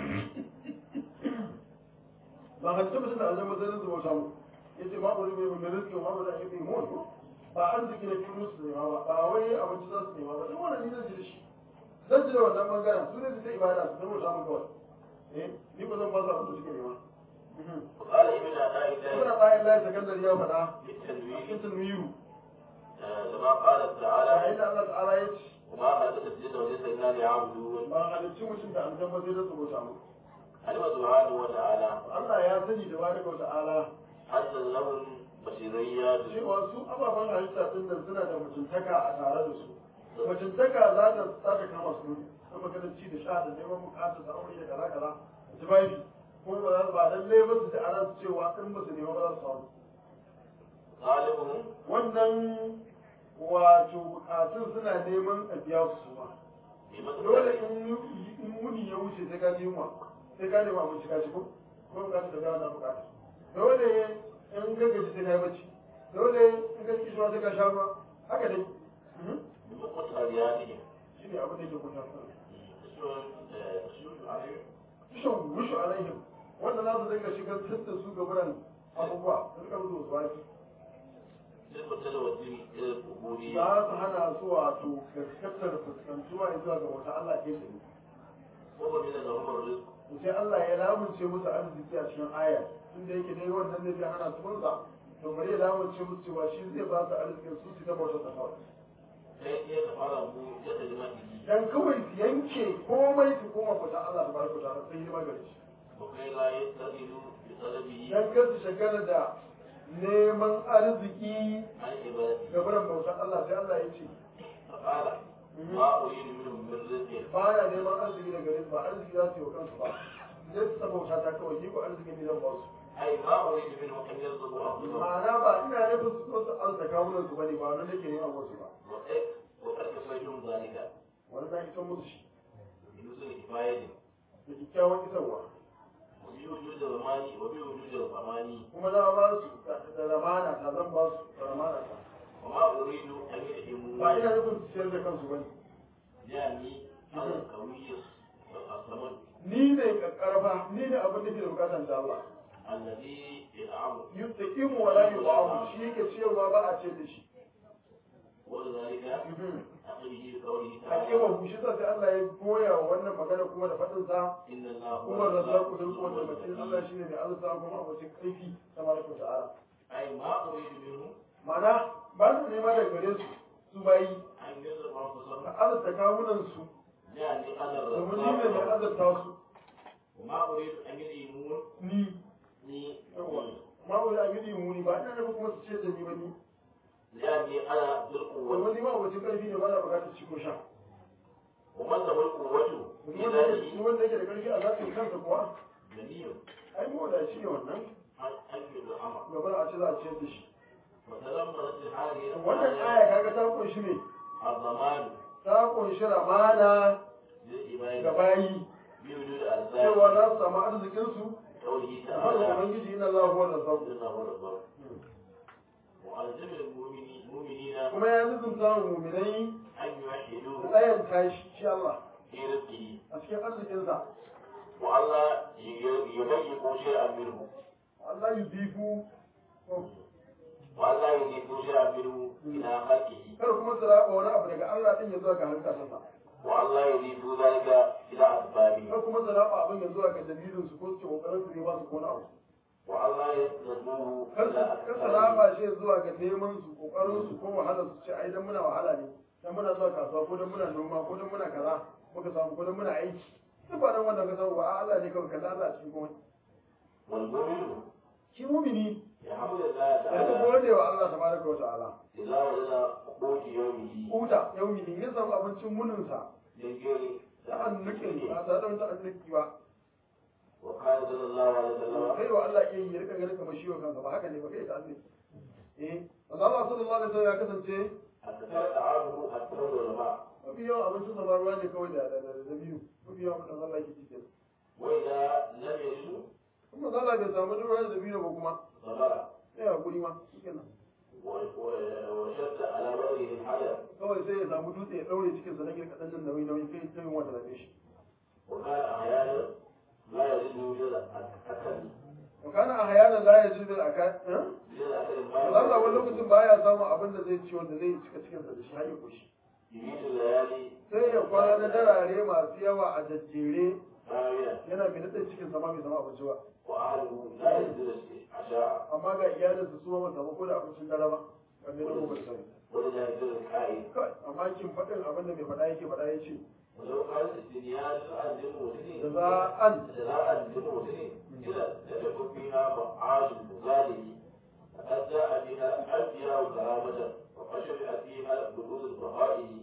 ba halicci mutum da aljan ba sai rinzu bauta mu yace ma uri mai mai rizki ma ba da ake mu ba arziki na kiru su nema ba ba wai abinci za su nema ba duk wannan ni zan ji da shi zan ji da wannan bangaren su ne su ta ibada su zama samun kawai eh ni ba zan ba su abin da suke nema وقال ابن عطاء ibn الله bayan lai sakandar ya faɗa a بالتنوين cikin tilmiru آه، لما قال a تعالى inda Allah ta'ala ya ce وما خلقت الجن والإنس إلا ليعبدون ba halicci mutum da aljan ba sai da su bauta mu علم سبحانه وتعالى Allah ya sani da baraka wa ta'ala أن لهم بشريات cewa su ababen halitta din nan suna da mutuntaka a tare da su mutuntaka za ta za ta kama su ta maganar ci da sha da neman bukatar da aure da kaza kaza da tufafi kuma ba za su ba lalle ba su ji a ransu cewa in ba su nema ba za su samu غالبهم wannan wato bukatun suna neman a biya su ba dole in in muni ya wuce sai ka ji yunwa sai ka nema abinci ka ci ko ko ka ta da na bukata dole in ka gaji sai ka yi bacci dole in ka kishi sai ka sha ruwa haka dai بمقتضياتهم shi ne abin da yake kuta تشوف عليهم tushen wushu alaihim wanda za su dinga shigar da su ga wurin abubuwa su rika musu wasu wasi للمتلوثين إلى القبور za su hana su wato gaskatar fuskantuwa zuwa ga wata Allah ke tsaye وهو من لهم الرزق sai Allah ya lamunce musu arziki a cikin aya tunda yake dai wannan ne zai hana su munza to bari ya lamunce musu cewa shi zai ba su arzikin su su ta bautar da kawai كيف يتفرغوا لخدمته dan kawai su yanke komai su koma bautar Allah tabaraka ta'ala sai hidima gare shi وكي لا يستغلوا بطلبه dan kar su shagala da neman arziki عن عبادته ga barin bautar Allah sai Allah ya ce فقال ما أريد منهم من رزق ba ya neman arziki daga gare su ba arziki za su yi wa kansu ba zai su bauta ta kawai ni ko arziki ne zan ba su أي ما أريد منهم أن يرزقوا أنفسهم ma'ana ba ina nufin su ko su arzuta kawunan su bane ba wannan nake neman wasu ba وقد وقد كفيتم ذلك wani na ita musu shi بنزل كفاية da kyakkyawan isarwa وبوجود الرماني وبوجود الرماني kuma na ba su da ramana ta zan ba su da ramana ta وما أريد أن ba ina يدعموا nufin su ciyar da kansu bane جاني على القوي الصمد ni ne kakkarfa ni ne abin da ke da bukatar da Allah الذي يدعم yuttaqimu wa la yu'amu shi yake ciyarwa ba a ce da shi ولذلك أخيه قوله hakima تعالى ku shi sai Allah ya goya wa wannan magana kuma da fadin sa إن الله هو kuma razzaku dul الرزاق quwwati matin Allah shine mai arzuta kuma a cikin kaifi tabaraka ta'ala أي ما أريد منه ma'ana ba su nema daga gare su su bayi أن يصرف أنفسهم ka azurta kawunan su لأني أنا domin ni ne mai الرزاق azurta su وما أريد أن يدينون ni لي yawa ma wani a gidi muni ba ina nufin kuma su ce da ni ba ni لأني أنا ذو القوة domin ni ma wajen ƙarfi ne ba na buƙatar ci ko sha ومن له القوة في Duk wanda yake- ذاته duk wanda yake da ƙarfi a zafin kansa kuwa غني ai mu da shi ne wannan عن أجل الأمر gaba a ce za a ciyar da shi وتضمنت هذه wannan aya kaga ta kunshi ne الضمان ta kunshi ramana ga للعباد bayi بوجود cewa أرزاق za su samu arzikinsu قوله wanda تعالى ubangiji ina Allah huwa razzaq إنه هو الرزاق وألزم المؤمنين المؤمنين kuma ya nuzumta wa mu'minai أن su يوحدوه tsayan tashi shi Allah في رزقه a cikin arzikinsa وألا يضيقوا شيئا منه Allah yi bifu وألا يضيقوا شيئا منه إلى خلقه kar kuma su raba wani abu daga Allah din ya zuwa ga halittarsa وألا يضيفوا ذلك إلى أسبابه kar kuma su raba abin ya zuwa ga dalilin su ko su ce kokarin su ne ba su ko wani abu وألا يسندوه kar إلى su kar su أسبابه raba shi zuwa ga neman su kokarin su ko wahala su ce ai dan muna wahala ne dan muna zuwa kasuwa ko dan muna noma ko dan muna kaza muka samu ko dan muna aiki duk ba dan wanda ka samu ba Allah ne kawai kalla Allah a cikin komai والمؤمن shi mumini يحمد الله ya تعالى gode wa Allah tabaraka wa ta'ala إذا وجد قوت يومه huta yaumi in ya samu abincin muninsa من غير ta annukin ba ta da wata annuki ba وقال صلى الله عليه وسلم kai wa Allah iya yi ya rika ganin kamar shi wa kansa ba haka ne ba kai ta annuki eh manzo Allah sallallahu alaihi wasallam ya kasance حتى طعامه التمر والماء mafi yawan abincin sa ba ruwa ne kawai da da da da biyu mafi yawan mutum Allah yake cikin وإذا لم يجد kuma manzo Allah bai samu duk ruwa da biyu ba kuma صبر sai hakuri ma shikenan وشد على بطنه الحجر kawai sai ya samu dutse ya daure cikin sa nake kadan jin nauyi nauyi kai sai wanda da shi وكان أحيانا لا يجد وجد أكل to kana a hayana la yajidu al-akal eh وجد أكل ما Allah wani lokacin baya samun abin da zai ci wanda zai cika cikinsa da shi har ya koshi. يريد الليالي Sai ya kwana na darare masu yawa a jajjere خاوية yana mai daɗin cikin sama bai zama abinci ba. وأهله لا يجد عشاء Amma ga iyalinsa su ma ba samu ko da abincin dare ba. Wanda ya ba sani. ولا يجد الكائن Kai, amma kin faɗin abin da mai faɗa yake faɗa ya ce. ولو كانت الدنيا جزءا للمؤمنين Jaza'an جزاء للمؤمنين إذا لم يكن فيها معاش الظالم فقد جاء بها الأنبياء كرامة وقد شرع فيها بلوغ البهائم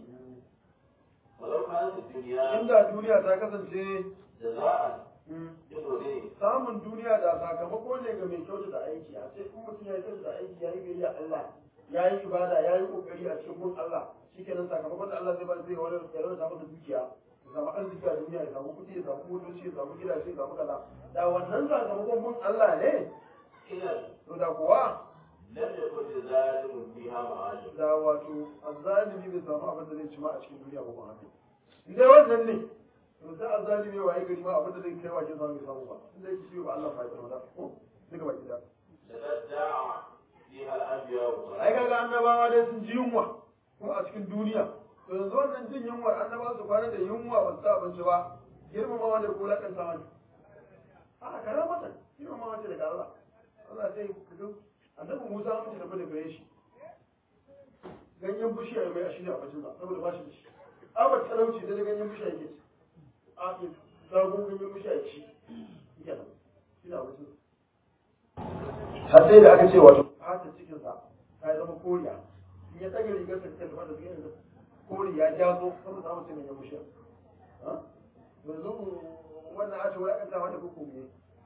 ولو كانت الدنيا inda duniya ta kasance جزاء mm, للمؤمنين samun duniya da sakamako ne ga mai kyautu da aiki a ce in mutum ya yi kyautu da aiki ya yi biyayya Allah ya yi ibada ya yi kokari a cikin gun Allah shikenan sakamakon da Allah zai ba zai wani ya rasa masa dukiya ya samu arziki a duniya ya samu kuɗi ya samu motoci ya samu gidaje ya samu kaza da wannan sakamakon gun Allah ne إذا to da kuwa لم يكن الظالم فيها معاش da wato azzalimi bai samu abin da zai ci ma a cikin duniya ba kuma haka in dai wannan ne to sai azzalimi ya waye gari ma abin da zai kai wa ke samu bai samu ba in dai shi ba Allah fa ya tsara ko duka baki da لقد جاء فيها الأنبياء ai kaga annabawa dai sun ji yunwa kuma a cikin duniya to yanzu wannan jin yunwa annabawa su kwana da yunwa ba su ta abinci ba girmamawa ne ko lakanta wani a karamata girmamawa ce daga Allah Allah sai ka ga annabi Musa an tafi da gare shi ganyen bishiya mai ashi ne a bacin sa saboda ba shi da shi abar talauci da ganyen bishiya yake ci a ke zagon ganyen bishiya ya ci yake nan shi ne a bacin sa har sai da aka ce wato fata cikinsa ta zama koriya in ya tsaga rigar sa ta fata cikin da koriya ya zo saboda samun sai mai mushiya yanzu wannan a ce wai aka wanda kuku ne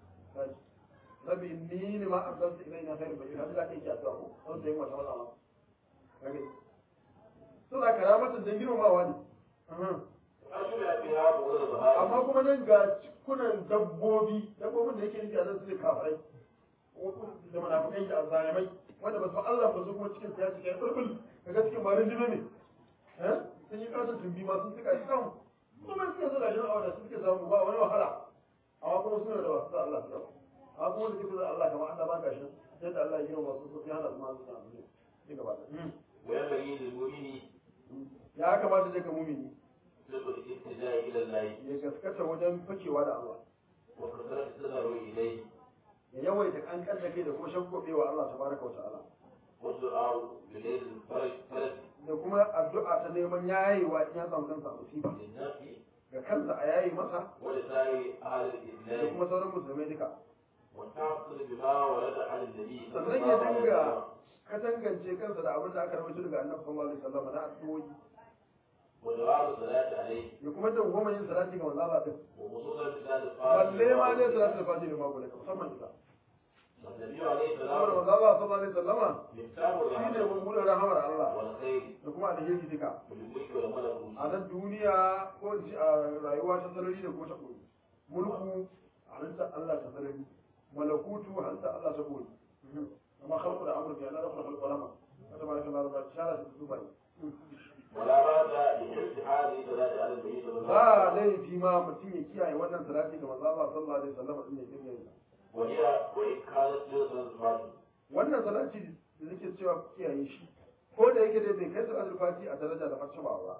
rabi ni ne ma an zanta ilai na khairu bai hadu da kai ki addu'a ko don sai mata wala ma kage to da karamatin dan girmamawa ne وقد شرع فيها بلوغ البهائم amma kuma nan ga cikunan dabbobi dabbobin da yake nufi a nan su ne kafirai da munafikai da azalimai wanda ba su Allah ba su kuma cikin ya cika ya bulbul kaga cikin marin jime ne eh sun yi katon tumbi ma sun tuka shi kan kuma suke so da shi a wanda suke samu ba wani wahala amma kuma suna da wasu Allah su yau amma kuma da suke da Allah kamar annaba gashi sai da Allah ya gina wasu su hana su ma su samu ne ci gaba da وينبغي للمؤمن ya kamata daga mumini صدق الاتجاه إلى الله ya gaskata wajen fakewa da Allah وكثرة التضرع إليه ya yawaita kankan da kai da kuma shaggobewa Allah tabaraka wa ta'ala والدعاء بليل الفرج فرج da kuma addu'a ta neman yayewa in ya samu kansa a musiba للنفس ga kansa a yayi masa ولسائر أهل da الإسلام kuma sauran musulmai duka والتعصر بما ورد عن النبي صلى sannan الله ya عليه dinga وسلم katangance kansa da abin da aka rawaito daga annabi sallallahu alaihi wasallam na addu'o'i ودعاء الصلاة عليه ya kuma da goma yin salati ga manzo Allah din وخصوصا بلاد الفاتح balle ma ne salatul fatiha da mako ne musamman ita والنبي عليه saboda السلام manzo Allah sallallahu alaihi wasallama مفتاح shine الرحمة mummunan rahamar Allah والخير da kuma alheri duka والملك والملكوت a nan duniya ko in ce a rayuwa ta sarari da kuma ta koyi mulku halitta Allah ta sarari malakutu halitta Allah ta koyi amma khalqu da amurka ya la dakhla khalqu lama wata baraka Allah ba shara ta duba ne ولا بأس بحفظ هذه الصلاة على النبي صلى الله ba عليه وسلم laifi ma mutum ya kiyaye wannan salati ga manzo Allah sallallahu alaihi wasallam din ya dinga yin وهي وإن كانت جلسة الفاتح wannan salati da nake cewa ku kiyaye shi ko da yake dai bai kai salatul fati a daraja da martaba ba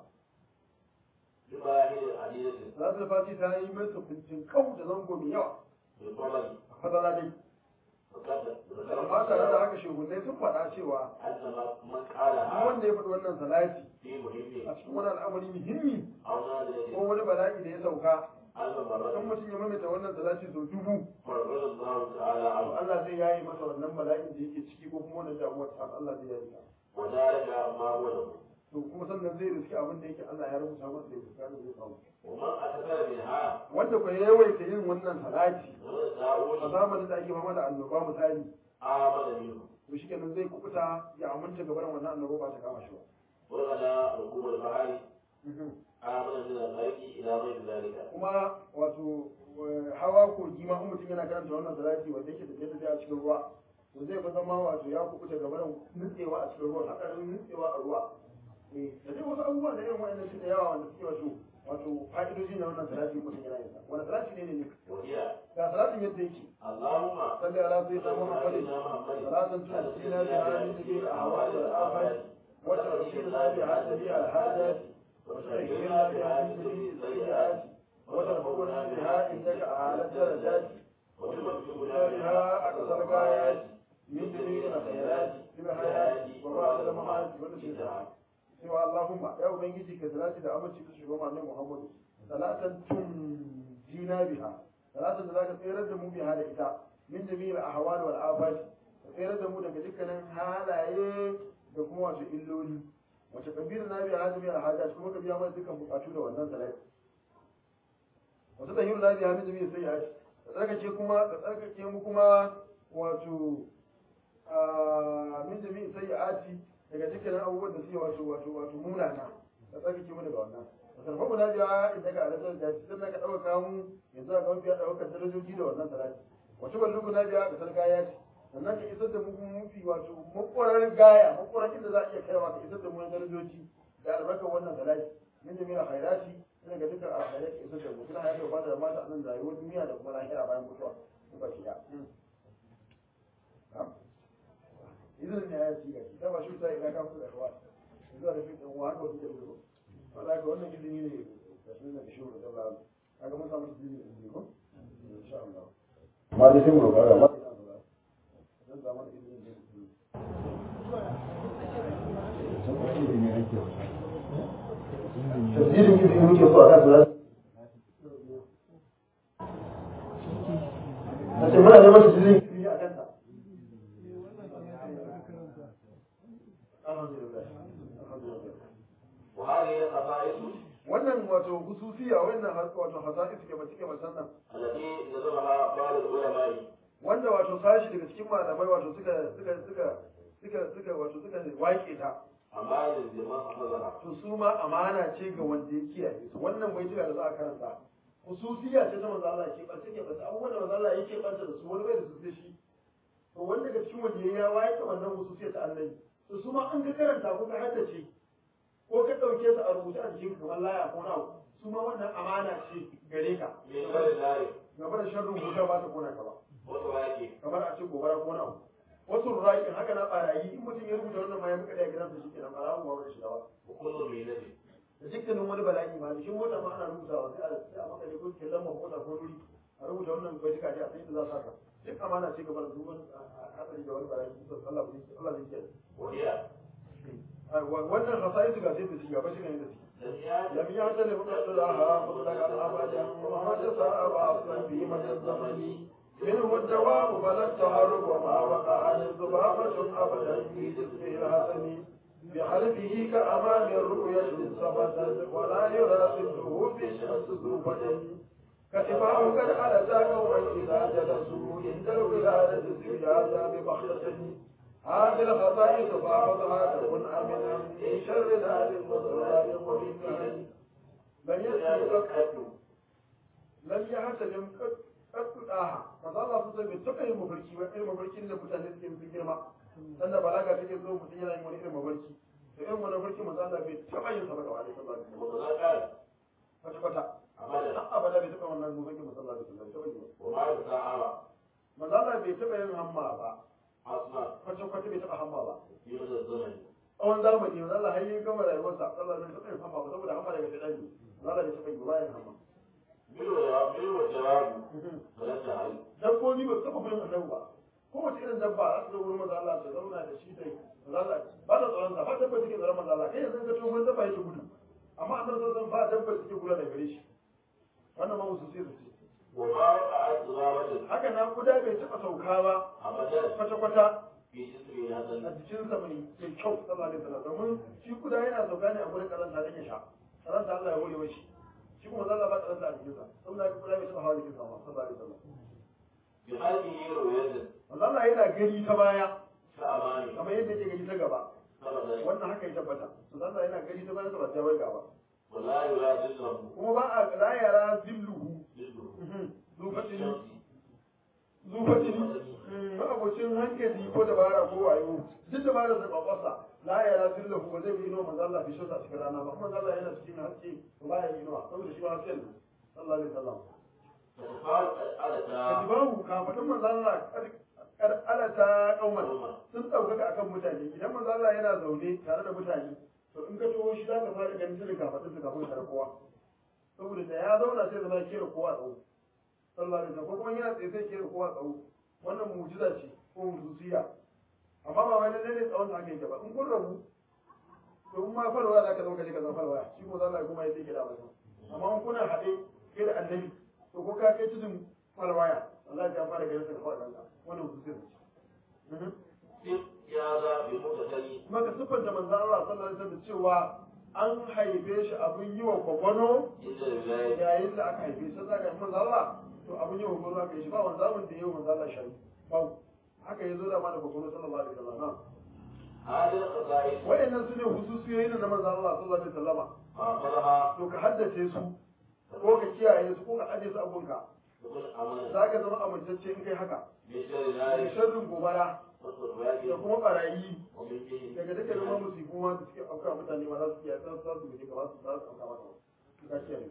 بمراحل عديدة salatul fati ta yi masa bincin kau da zango mai yawa بالفضل a fadala dai وقد ذكر amma tare da haka shehunai sun faɗa cewa أن من duk قالها wanda ya faɗi wannan salati في a مهم cikin wani al'amari muhimmi أو ko نادر wani bala'i da ya sauka ألف kan مرة mutum ya maimaita wannan salati sau dubu فرد الله تعالى to عنه Allah zai yayi masa wannan bala'in da yake ciki ko kuma wannan damuwar ta Allah zai yayi ta وذلك ما هو له to kuma sannan zai riski abin da yake Allah ya rubuta masa da riska da zai samu ومن أكثر منها wanda ko ya yawaita yin wannan salati a وداود zamanin da ake fama da annoba misali آمن منه to shi kenan zai kubuta ya aminta gaban wannan annoba ba ta kama shi ba ورغنا ركوب البحر آمن من الغرق إلى غير ذلك kuma wato eh, hawa kogi ma in mutum yana karanta wannan salati wanda yake tafiye tafiye a cikin ruwa to zai fi zama wato ya kubuta gaban nutsewa a cikin ruwa hakarin nutsewa a ruwa eh da dai wasu abubuwa da irin wa'annan su da yawa wanda suke wato wato fa'idoji na wannan salati mutum yana yin sa wani salati ne ne ne وهي ga salatin yadda yake اللهم صل على سيدنا محمد سيدنا محمد صلاة تنجينا بها من جميع الأهوال والآفات وترشدنا بها جميع الحاجات وتطهرنا بها من جميع السيئات وترفعنا بها عندك أعلى الدرجات وتمتعنا بها أقصى الغايات من جميع الخيرات في الحياة وبعد الممات والشفاعة سوى اللهم يا أبنجي كثلاثة أمتي تشبه مع محمد صلاة تنجينا بها صلاة ذاك تيرد مو بها لإتاء من جميع الأحوال والآفات تيرد مو daga dukkanin halaye da kuma wasu illoli wace kabirin na biya hajji biyar hajji kuma ka biya mana dukkan bukatu da wannan salati wasu tahiru na biya min jami'in sai ya ci da tsarkake kuma da tsarkake mu kuma wato a min jami'in sai ya ci daga dukkanin abubuwan da suke wato wato wato munana da tsarkake mu daga wannan da sarfa mu na biya inda ka alaƙar da shi sannan ka ɗauka mu yanzu a ga biya ɗaukar darajoji da wannan salati wato ballugu na biya da sarka ya ci sannan ka isar da mu mafi wato makwarar gaya makwarar inda za a iya kaiwa ka isar da mu darajoji da albarkar wannan salati min jami'a khairati ina ga dukkan alkhairai ka isar da mu kina hayar ba da mata a nan rayuwar duniya da kuma lahira bayan mutuwa ko ba kiya idan ne ya ci gashi da ba shi ta ila ka fito da kawai zuwa da fitin wa haka wata da ko wala ka wannan izini ne da shi ne da shi da Allah kaga mun samu izini ne ko insha Allah amma dai sai mu roƙa Allah zan zama da izini ne tafsirin izini muke so a kan salati a ce muna neman tafsirin izini a kanta alhamdulillah alhamdulillah وهذه الخصائص wannan wato hususiya wannan wato hasa'is ke bace ke sannan التي نظمها بعض العلماء wanda wato sashi daga cikin malamai wato suka suka suka suka suka wato suka wake ta أمان لمن حفظها to su ma amana ce ga wanda ya kiyaye su wannan bai da za a karanta hususiya ce ta manzo Allah ke bace ke bace abubuwan da manzo Allah yake banta da su wani bai da su sai shi to wanda daga cikin wanda ya waye wannan hususiya ta annabi to su ma an ka karanta ko ka haddace ko ka ɗauke su a rubuce a jikin kamar laya ko na su ma wannan amana ce gare ka من غير ذلك gaba da shan rubuta ba ta kona ka ba وتراكي kamar a ce gobara ko na wasu rurakin haka na barayi in mutum ya rubuta wannan ma ya muka da gidansa shi kenan barawo ba wani shiga ba وكل ميلة da dukkanin wani bala'i ma jikin mota ma ana rubutawa sai a sai a maka ne ko ke lamba mota ko wuri a rubuta wannan bai tuka ji a sai da za ka duk amana ce gaba da duk wani hatsari da wani bala'i da Allah bai Allah zai kiyaye وهي wannan hasaisu ga sai da shi gaba shi ne da shi لم يعترف مثلها مطلقا ابدا وما تساءل اصلا في مدى الزمن منه الجواب فلا التهرب وما وقع عن الذبابة ابدا في جسمه الحسن بحلفه كأمام الرؤية ثبتت ولا يرى ضده في الشمس ذوبة كتفاه قد على قوما إذا جلسوا عند الولادة زيادة ببختة هذه الخصائص فاحفظها تكن امنا من شر نار وضلال ومن جهل لم يسبق لم يحتلم قد داها maza Allah sun sai bai taɓa yin mafarki ba irin mafarkin da mutane suke musu girma dan da balaga take zo mutum yana yin wani irin mafarki da irin wani mafarki maza Allah bai taɓa yin sa ba gaba da sallah kwata kwata har abada bai taɓa wannan mafarki maza Allah bai taɓa yin ba maza Allah bai taɓa yin hamma ba kwata kwata bai taɓa hamma ba tsawon zamani wanda Allah har yi gama rayuwarsa Allah bai taɓa yin hamma ba saboda hamma daga shaɗan ne Allah bai taɓa yin ba yin hamma dabbobi ba su taɓa gurin annabi ba kowace irin dabba za su zo wurin maza Allah ta zauna da shi dai maza Allah ba ta tsoron sa ba dabba take tsoron maza Allah kai yanzu ka tuwo wani dabba yake gudu amma annabi sallallahu alaihi ba dabba take gudu daga gare shi wannan ma musu sai su ce haka na kuda bai taɓa sauka ba kwata-kwata a jikinsa mai mai kyau sallallahu alaihi wasallam domin shi kuda yana sauka ne a gurin karanta dan ya sha karanta Allah ya hore mashi shi kuma zalla ba karanta a jikinsa saboda haka kuda bai taɓa hawa jikinsa ba sallallahu alaihi wasallam Allah yana gani ta baya kamar yadda yake gani ta gaba wannan haka ya tabbata to Allah yana gani ta baya ba ta wai gaba kuma ba a la yara zilluhu zufatin zufatin ma'abocin hankali ko dabara ko wayo duk dabarar da kwakwasa la yara zilluhu ba zai bi inuwa manzo Allah fi shota cikin rana ba kuma Allah yana cikin haske ba ya yi inuwa saboda shi ba haske ne sallallahu alaihi wasallam Katibahu kafaɗin manzo Allah kar alata kauman sun ɗaukaka akan mutane idan manzo Allah yana zaune tare da mutane to in ka taho shi za ka fara ganin tilin kafaɗin su kafin ka kowa saboda da ya zauna sai zama kera kowa tsawo sallallahu alaihi wasallam ko kuma yana tsaye sai kera kowa tsawo wannan mu'jiza ce ko mususiya amma ba wani ne tsawon da ake yi ba in kun rabu to in ma farwa za ka zama kaje ka zama farwa shi ko zalla kuma ya sai kira masa amma in kuna haɗe kai da annabi to ko ka kai tudun farwaya Allah ya fara ganin ka kawai kanka wannan mususiya ce kuma ka siffanta manzan Allah sallallahu alaihi wasallam cewa an haife shi abin yi wa kwakwano yayin da aka haife shi sai ka manzan Allah to abin yi wa kwakwano aka yi shi ba wani zamun da yi wa manzan Allah shari ba haka ya zo da mana kwakwano sallallahu alaihi wasallam wa'annan su ne hususiyoyin na manzan Allah sallallahu alaihi wasallam to ka haddace su ko ka kiyaye su ko ka aje su abunka za ka zama amintacce in kai haka da sharrin gobara da kuma barayi daga duka zama musibu ma da suke auka mutane ma za su kiyaye za su guje ka ba su za su auka mata ka kiyaye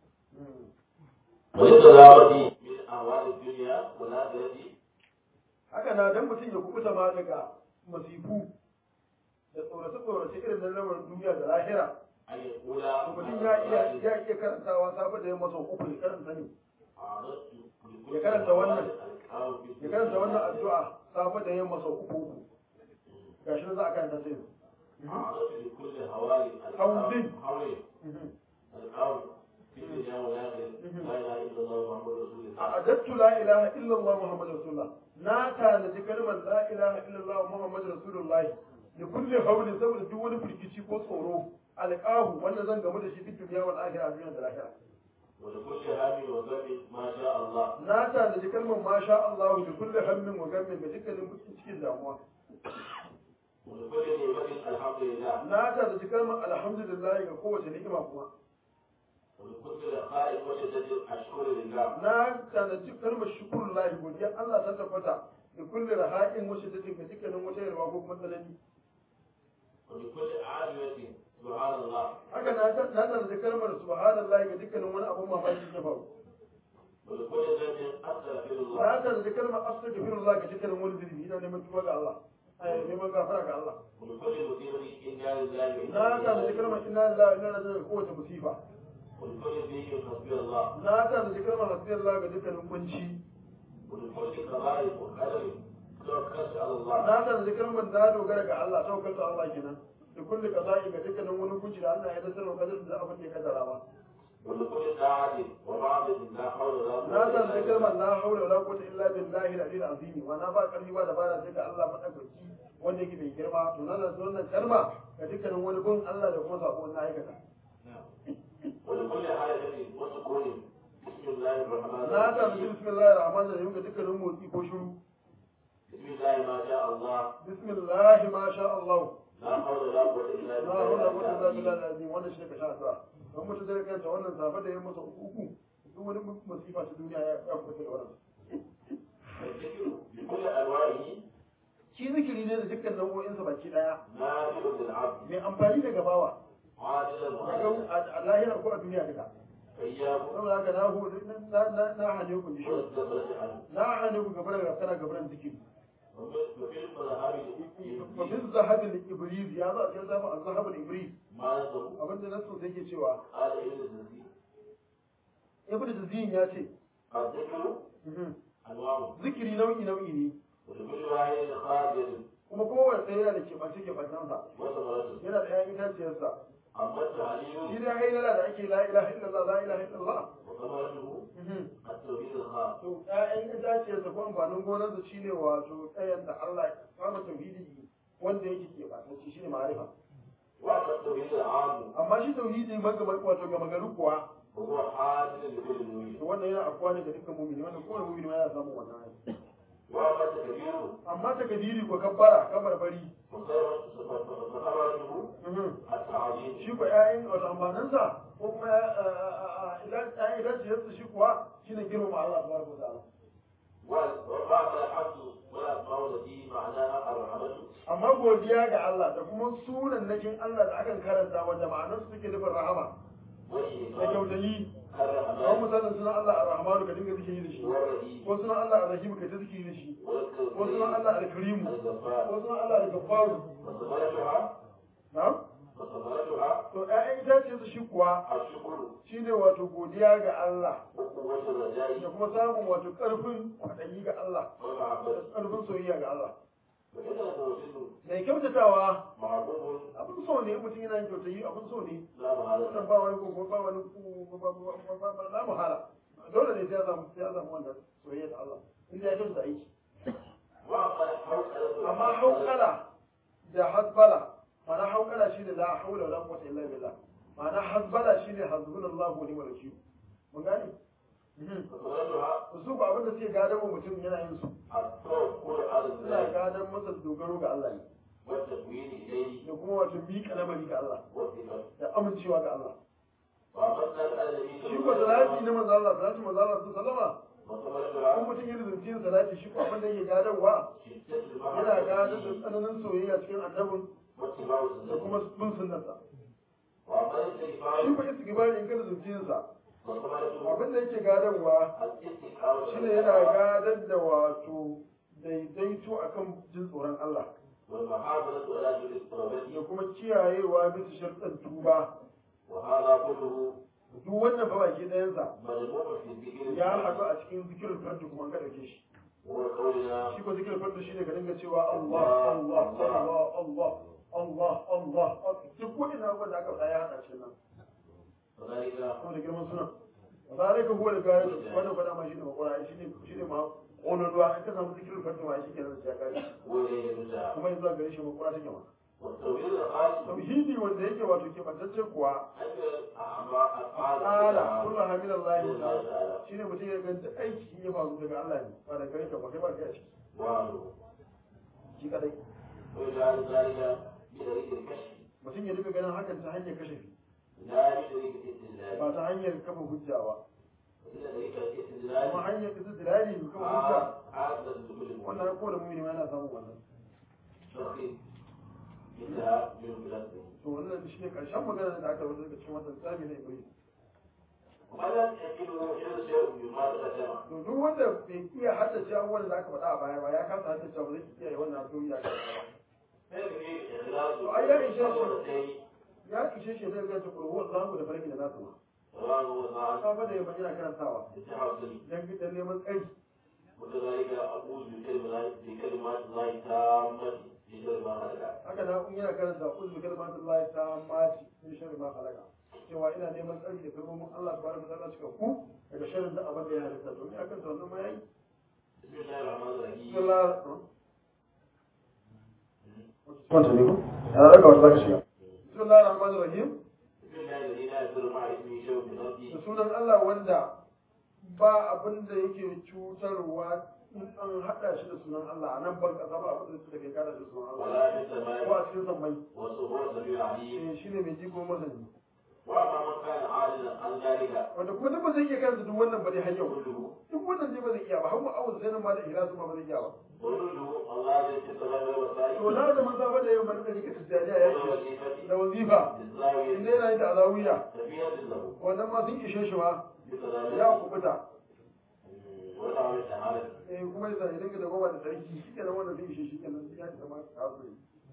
والسلامة من أهوال الدنيا والآخرة haka na dan mutum ya kubuta ma daga masifu da tsorace-tsorace irin na lamarin duniya da lahira أن يقول to mutum ya iya ya iya karantawa safe da yamma sau uku ya karanta ne ya karanta wannan ya karanta wannan addu'a safe da yamma sau uku uku gashi nan za a karanta sai أعرضت لكل هوالي حول. حول الأرض في الدنيا والآخرة لا إله إلا الله محمد رسول الله a'adattu la ilaha illallah muhammadu rasulullah na tanaji kalmar la ilaha illallah muhammadu rasulullah da kulle haulin saboda duk wani firgici ko tsoro alƙahu wanda zan gamu da shi fi duniya wal akhirah a duniya da lahira ولكل هم وغم ما شاء الله na tanaji kalmar ma sha Allah da kulle hammin wa gammin ga dukkanin mutum cikin damuwa ولكل نعمة الحمد لله na tanaji kalmar alhamdulillah ga kowace ni'ima kuma ولكل خائف وشدة أشكر لله na tanaji kalmar shukurullahi godiya Allah ta tabbata da kulle raha'in wace take ga dukkanin wata yarwa ko kuma tsanani ولكل عافية سبحان الله haka na ta tanaji kalmar subhanallahi ga dukkanin wani abun mamaki ya faru ولكل ذنب أستغفر الله na tanaji kalmar astaghfirullah ga dukkanin wani zunubi ina neman tuba ga Allah ai neman gafara ga Allah ولكل مصيبة إنا لله na tanaji kalmar inna lillahi wa inna ilaihi raji'un kowace musifa ولكل ضيق حسبي الله na ta da kalmar hasbiyar Allah ga dukkanin kunci ولكل قضاء وقدر توكلت على الله na ta da kalmar na dogara ga Allah tawakkaltu Allah kenan da kulli qada'i ga dukkanin wani hukunci da Allah ya dasar wa kadar da abin da ya kaddara ba ولكل طاعة ومعبد لا حول ولا na قوة san da إلا kalmar بالله la haula wala quwwata illa billahi al-aliyyil azim wa na ba karfi ba da bara sai ga Allah madaukaki wanda yake mai girma to na da wannan kalma ga dukkanin wani gun Allah da kuma sako na aikata ولكل حاجة وسكون بسم الله الرحمن na san da الرحيم bismillahir rahmanir rahim ga dukkanin motsi ko shiru بسم الله ما شاء الله bismillah ma sha Allah لا حول ولا قوة إلا la haula wala quwwata illa بالله billah azim wannan shi ne ka sha ta don mutum zai kanta wannan safa da ya masa uku uku duk wani masifa ta duniya ya ya fita da wannan الذكر بكل أنواعه shi zikiri ne da dukkan nau'o'insa baki daya نافع للعبد mai amfani da gabawa عاجلا daga وآجلا a lahira ko a duniya duka إياه saboda haka na hu na na na hane ku dishi والزبرة عنه na hane ku gabar da kana gabar zikiri وفي المذهب wa min zahabil ibris ya zo a cikin zafin azhabul ibris ما نزل abinda nasu sai ke cewa قال ابن الزكي ibnu tazyin ya ce الذكر mhm, أنواع zikiri nau'i nau'i ne ولكل واحد خارج kuma kowanne ɗaya yana da keɓance keɓancensa وثمرته yana da ƴaƴan itaciyarsa أما shi التعليل dai hailala da ake la ilaha illallah la ilaha illallah وثمرته mhm. التوحيد الخاص to ƴaƴan itaciyarsa ko amfanin gonarsa shine wato ɗayan da Allah ya kama tauhidi wanda yake keɓantacce shine ma'arifa وأما التوحيد العام amma shi tauhidi magama wato gama gari kuwa وهو حاصل لكل مؤمن to wannan yana afuwa ne ga dukkan mumini wannan kowane mumini ma yana samun wannan ayi وأما التكبير amma ta kadiri ko kabbara kamar bari وثمرته التعظيم shi ko ƴaƴan wato amfaninsa ko kuma idan ƴaƴan itaciyarsa shi kuwa shine girmama Allah subhanahu wa ta'ala وأما الحمد والأسماء التي معناها الرحمة amma godiya ga Allah da kuma sunan nakin Allah da akan karanta wanda ma'anar su take nufin rahama da والإيمان kyautayi كالرحمن kawai misalin sunan Allah ar-Rahmanu ka dinga zikiri da shi والرحيم ko sunan Allah ar-Rahim ka ta zikiri da shi ko sunan والكريم Allah al-Karim الغفار ko sunan Allah al-Ghaffar وثمرتها na'am وثمرتها to ƴaƴan itace su shi kuwa الشكر shine wato godiya ga Allah وقوة da الرجاء kuma samun wato ƙarfin kwaɗayi ga Allah da والمحبة ƙarfin soyayya ga Allah وإن الموجود mai kyautatawa معروف abin so ne mutum yana yin kyautayi abin so ne لا محالة wannan ba wani ko ba wani la muhala dole ne sai ya samu sai ya samu wannan soyayya da Allah in ya kyautata aiki وأما الحوكلة amma haukala da hasbala ma'ana haukala shine la haula wala quwwata illa billah ma'ana hasbala shine hasbunallahu wa ni'mal wakeel mun gane وثمرتها su ba abin da suke gadon wa mutum yana yin su التوكل على suna الله gadon masa dogaro ga Allah ne والتكوين إليه da kuma wato miƙa lamari ga Allah والثقة da amincewa ga Allah وأما الصلاة على النبي shi ko salati na manzo Allah salati manzo Allah su sallama وثمرتها kun mutum yin zunciyar salati shi ko abin da yake gadonwa شدة yana gadon da المحبة tsananin soyayya cikin annabin واتباع da السنة kuma bin sunnarsa وأما shi الاستغفار ko istighfari in kada zunciyarsa وثمرته abin da yake gadonwa الاستقامة shine yana gadar da wato daidaito akan jin tsoron Allah والمحافظة على جل da التوبة kuma kiyayewa bisa sharɗan tuba وهذا كله duk wannan fa baki ɗayansa مجموع في الذكر ya haɗu a cikin zikirin fardu kuma ka ɗauke shi هو قولنا shi ko zikirin fardu shine ka dinga cewa Allah Allah Allah Allah Allah Allah duk wani na wanda aka faɗa ya haɗa cikin nan وذلك saboda girman sunan zalika huwa al-gayat wannan faɗa ma shine makura shine shine ma ƙololuwa in ka samu zikirin fardu ma shi kenan da ya kare هو إليه المنتهى kuma yanzu a gare shi makura take ma والتوحيد الخاص tauhidi wanda yake wato ke bantacce kuwa أن الأعمال أفعال ala kullu كلها hamil Allah لله ta'ala تعالى shine mutum ya ganta aiki in ya faru daga Allah ne ba da kai ka ba kai ba kai a ciki وعمله shi kadai ويجعل ذلك بطريق الكشف mutum ya duka ganin hakan ta hanyar kashafi لا بطريق الاستدلال ba ta hanyar kafa hujja ba وإن طريق kuma الاستدلال hanyar kisa dilali mai kafa hujja عادة لكل مؤمن wannan ko da mumini ma yana samun wannan شخص انتهى من بلده to wannan shi ne karshen magana da aka rubuta daga cikin wannan tsami na iblis وماذا يأكله إلى شيء مما تقدم to duk wanda bai iya haddace abubuwan da aka faɗa a baya ba ya kasa haddace ba zai iya yi wannan addu'o'i da aka faɗa فيجري إخلاص أي لا إشارة. قولتين ya kishe shi da zai ta kurhu Allahu da farki da nasu ma رواه وضعه safa da yamma ina karantawa بالتحصل dan gidan neman tsari وكذلك أقول بكلمات بكلمات الله تامة في شر ما خلق haka na kun yana karanta uzu kalmatin Allah ta maci min sharri ma khalaqa cewa ina neman tsari da kalmomin Allah subhanahu wa ta'ala cikin ku daga sharrin da abin da ya halitta to ina kan wannan ma yayi بسم الله الرحمن الرحيم bismillah kwanta ne ko ana raka wata zaka shiga bismillahir rahmanir rahim بسم الله الذي لا يضر مع اسمه شيء في الأرض da sunan Allah wanda ba abin da yake cutarwa in an haɗa shi da sunan Allah a nan ban kasa ba abin da ke kada da sunan Allah ولا في ko السماء a cikin sammai وهو السميع العليم eh shine mai jiko masani وأما من كان عاجزا عن ذلك wanda kuma duk ba zai iya karanta duk wannan ba dai har yau كله duk wannan dai ba zai iya ba har mu awuz sai nan ma da ihrasu ma ba zai iya ba وكله الله في السماء to والوسائل na da manzo ba da yau man da kake tijjaniya ya ce والوظيفة da wazifa للزاوية inda yana yin da azawiya سفينة له wannan ma sun ishe shi ma ya بكذلك kubuta ودعوة الشهادة eh kuma yasa idan ka da goma da sarki shi kenan wannan zai ishe shi kenan ya ce ma kafiri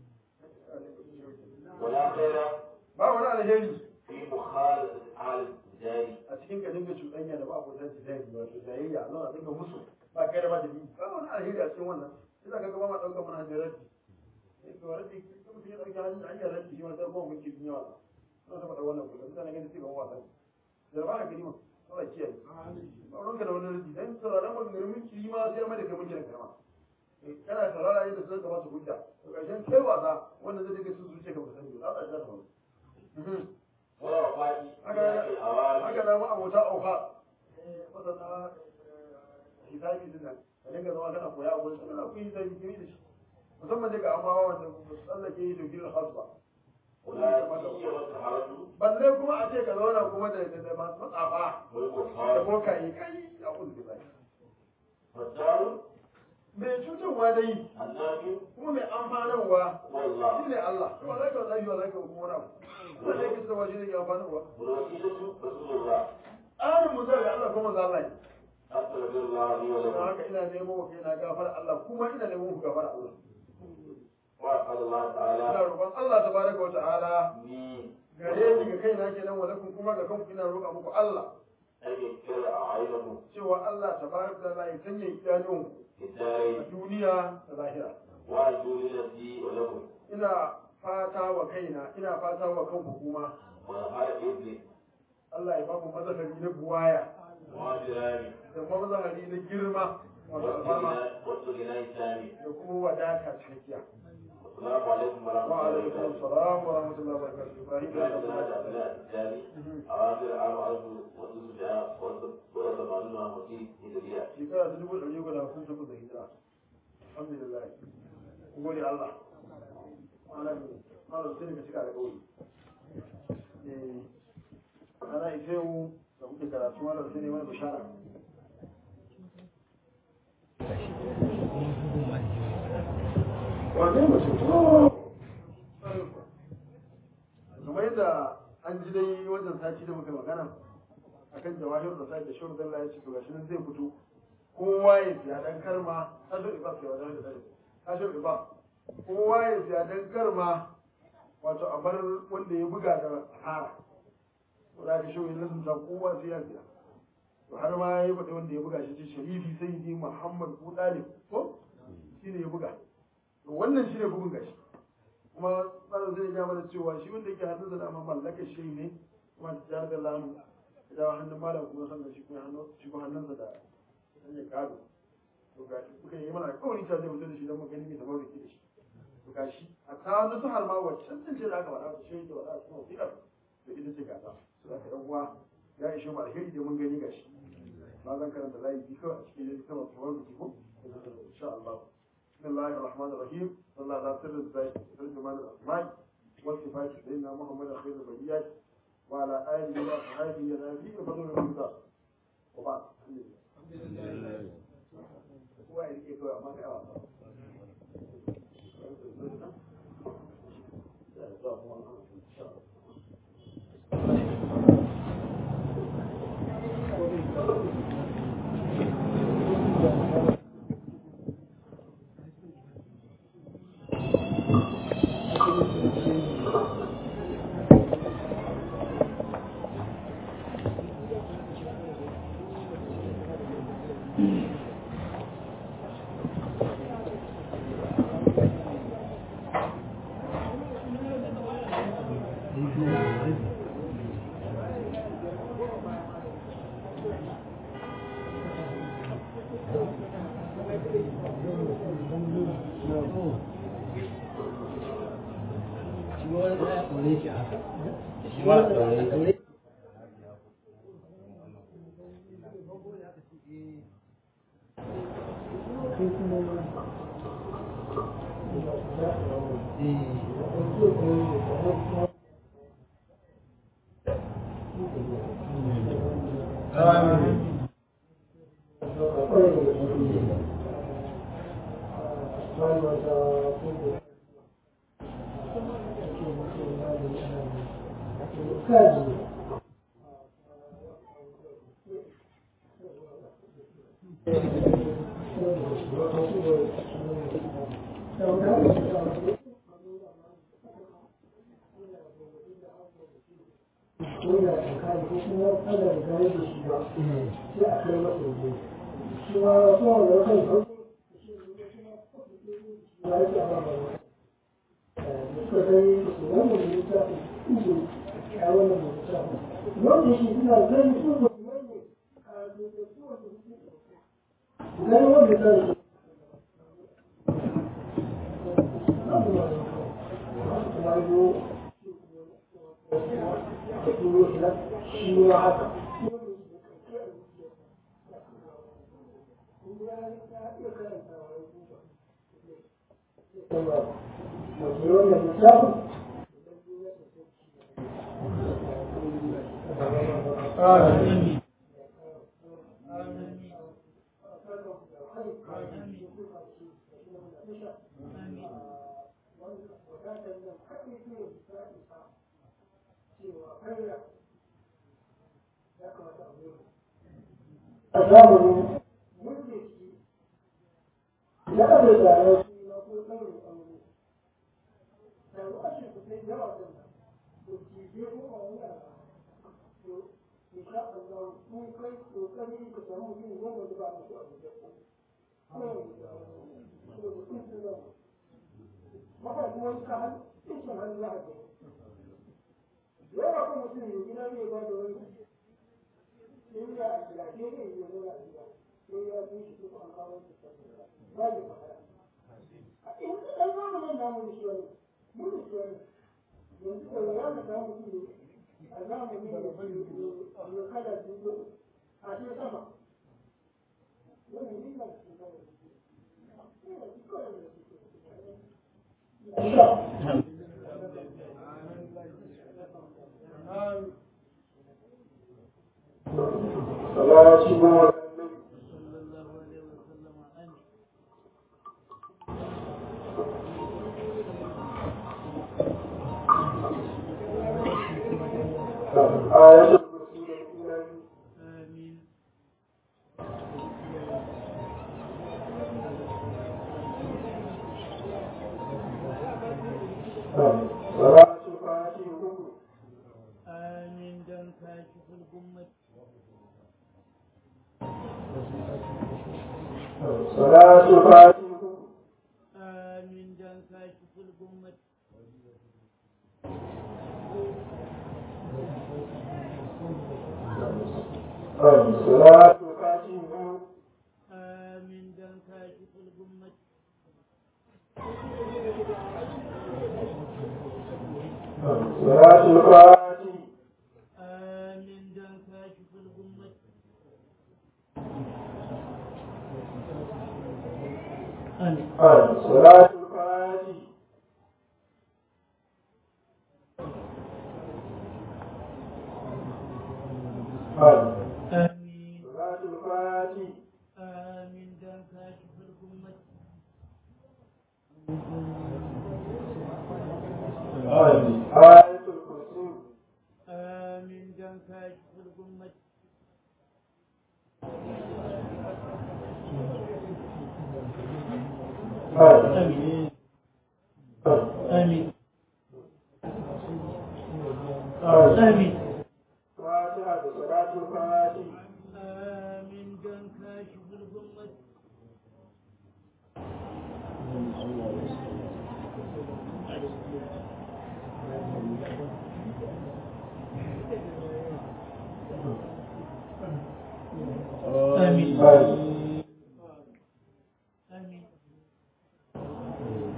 ولا خير ba wani alheri في مخالفة حال الجاري a cikin ka dinga cuɗanya da ba abokan jidari wato jayayya Allah a dinga musu ba kai da ba da ni ba wani alheri a cikin wannan sai ka ga ba ma ɗaukar mana hanyar raddi sai ka raddi ka mutum ya ɗauki hanyar raddi shi wani sai kuma muke duniya wasa suna ta faɗa wannan kullum mutane gani sai ga wasa da ba ka gani ma Allah kiyaye ba ruwanka da wani raddi dan sauraron maganganun miki ma sai mai da kai muke da kai ma kana saurara yadda sun gaba su hujja to ƙarshen kai wasa wanda zai dinga sun zuciya ka ba sani ba Allah ya ta wani ولا وفاتي haka في الأوامر haka na ma abota auka masana hisabi din nan ka dinga zama kana koya a gurin kana ku hisabi kimi da shi musamman daga amawa wanda ba su tsallake yi dokin hasu ba ولا سيما التحرج balle kuma a ce ka zauna kuma da da masu matsafa da والكفار bokaye kai a kudu da فالدار mai cutarwa dai النافع kuma mai amfanarwa والله shi ne Allah kuma za ka zafi wa za ka kuma wani abu wanda yake cutarwa shi ne ke amfanarwa والوسيلة رسول الله tsarin mu zai ga Allah kuma za Allah ne أستغفر الله لي don ولكم haka ina nemo wa kaina gafara Allah kuma ina nemo ku gafara Allah وأسأل الله ina تعالى roƙon Allah tabaraka wa ta'ala لي gare ni ga kaina kenan wa lakum kuma ga kanku ina roƙa muku Allah أن يكفر أعينكم cewa Allah tabaraka wa ta'ala ya sanya idanun في a الدارين duniya da lahira وأرجو لنفسي ولكم ina fata wa kaina ina fata wa kanku kuma ونهار إذني Allah ya ba mu mazahari na buwaya وعبراني da kuma mazahari na girma wato alfarma والغناء الثاني da kuma wadata cikakkiya السلام عليكم ورحمة wa الله alaikum وبركاته assalam wa rahmatullahi wa barakatuh Ibrahim كان ya هذا zama أبناء الثاني أواخر عام ألف وتسعمائة وثمانين وخمسين هجرية shekara ta dubu ɗari uku da hamsin takwas da hijira alhamdulillah ku gode Allah malam malam sai daga cika da ƙauye eh ana ita yau da muke karatu malam sai ne mana bishara wane mutum kamar yadda an ji dai wajen sati da muka magana akan jawahir da sai da shuru dalla ya ce to gashi nan zai fito kowa ya siya dan karma hasho iba ke wajen da sai hasho iba kowa ya siya dan karma wato a bar wanda ya buga da hara to da ka shuru ne sun kowa sai ya siya to har ma ya faɗi wanda ya buga shi ce sharifi sayyidi muhammad budali ko shine ya buga to wannan shine bugun gashi kuma tsarin zai ga mana cewa shi wanda yake hannunsa da amma mallakar shi ne kuma ta da lamu da hannun malam kuma san da shi kuma hannun shi kuma hannunsa da sanya kado to ga shi kuka yi mana alƙawari ta zai fito da shi don magani mai tabar da shi to ga shi a ta nusu har ma waccan din ce da aka faɗa shi yake faɗa a cikin wasiƙar da ita ce gasa su da ka uwa ya ishe mu alheri da mun gani gashi ba zan karanta layi biyu kawai a cikin yadda kama tsoron da ko insha Allah بسم الله الرحمن الرحيم صلى الله على سر الزيت ترجمان الأسماء والصفات سيدنا محمد خير البريات وعلى آله وأصحابه النبي فضل الرضا وبعد الحمد لله هو يجي كده ما كان صلاة فاتحة آمين دان كاشف الغمة صلاة فاتحة آمين دان كاشف الغمة صلاة الفاتحة آمين دان كاشف الغمة آمين صلاة الفاتحة آمين صلاة الفاتحة آمين دان كاشف الغمة آية الكرسي آمين دان كاشف الغمة آمين آمين آمين فاتحة صلاة الفاتحة آمين دان كاشف الغمة آمين آمين آمين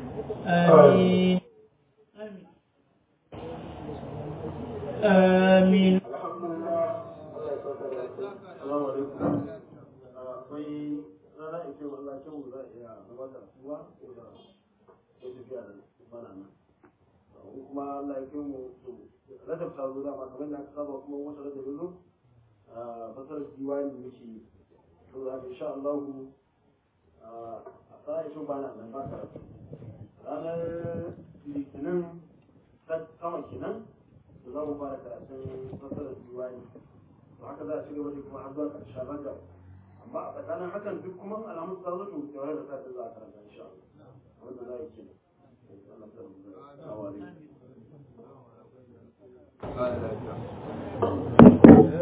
Assalamu alaikum. Akwai rana ita Allah kyau za a iya zama da asuwa ko da ko tafiya da bana nan. Kuma Allah ya kai mu to radab ta zo dama kamar da aka saba kuma wata radab ya zo a fasar diwani muke to da insha Allah a sa'a shi bana nan ba karatu. Ranar litinin ta sama kenan to za mu fara karatun fasar diwani. to haka za a ci gaba da kuma har zuwa ƙarshen rajab amma a tsakanin hakan duk kuma alamun sa zo to tare da sai za a karanta insha Allah wanda za a yi kenan Allah ta rubuta. Assalamu alaikum.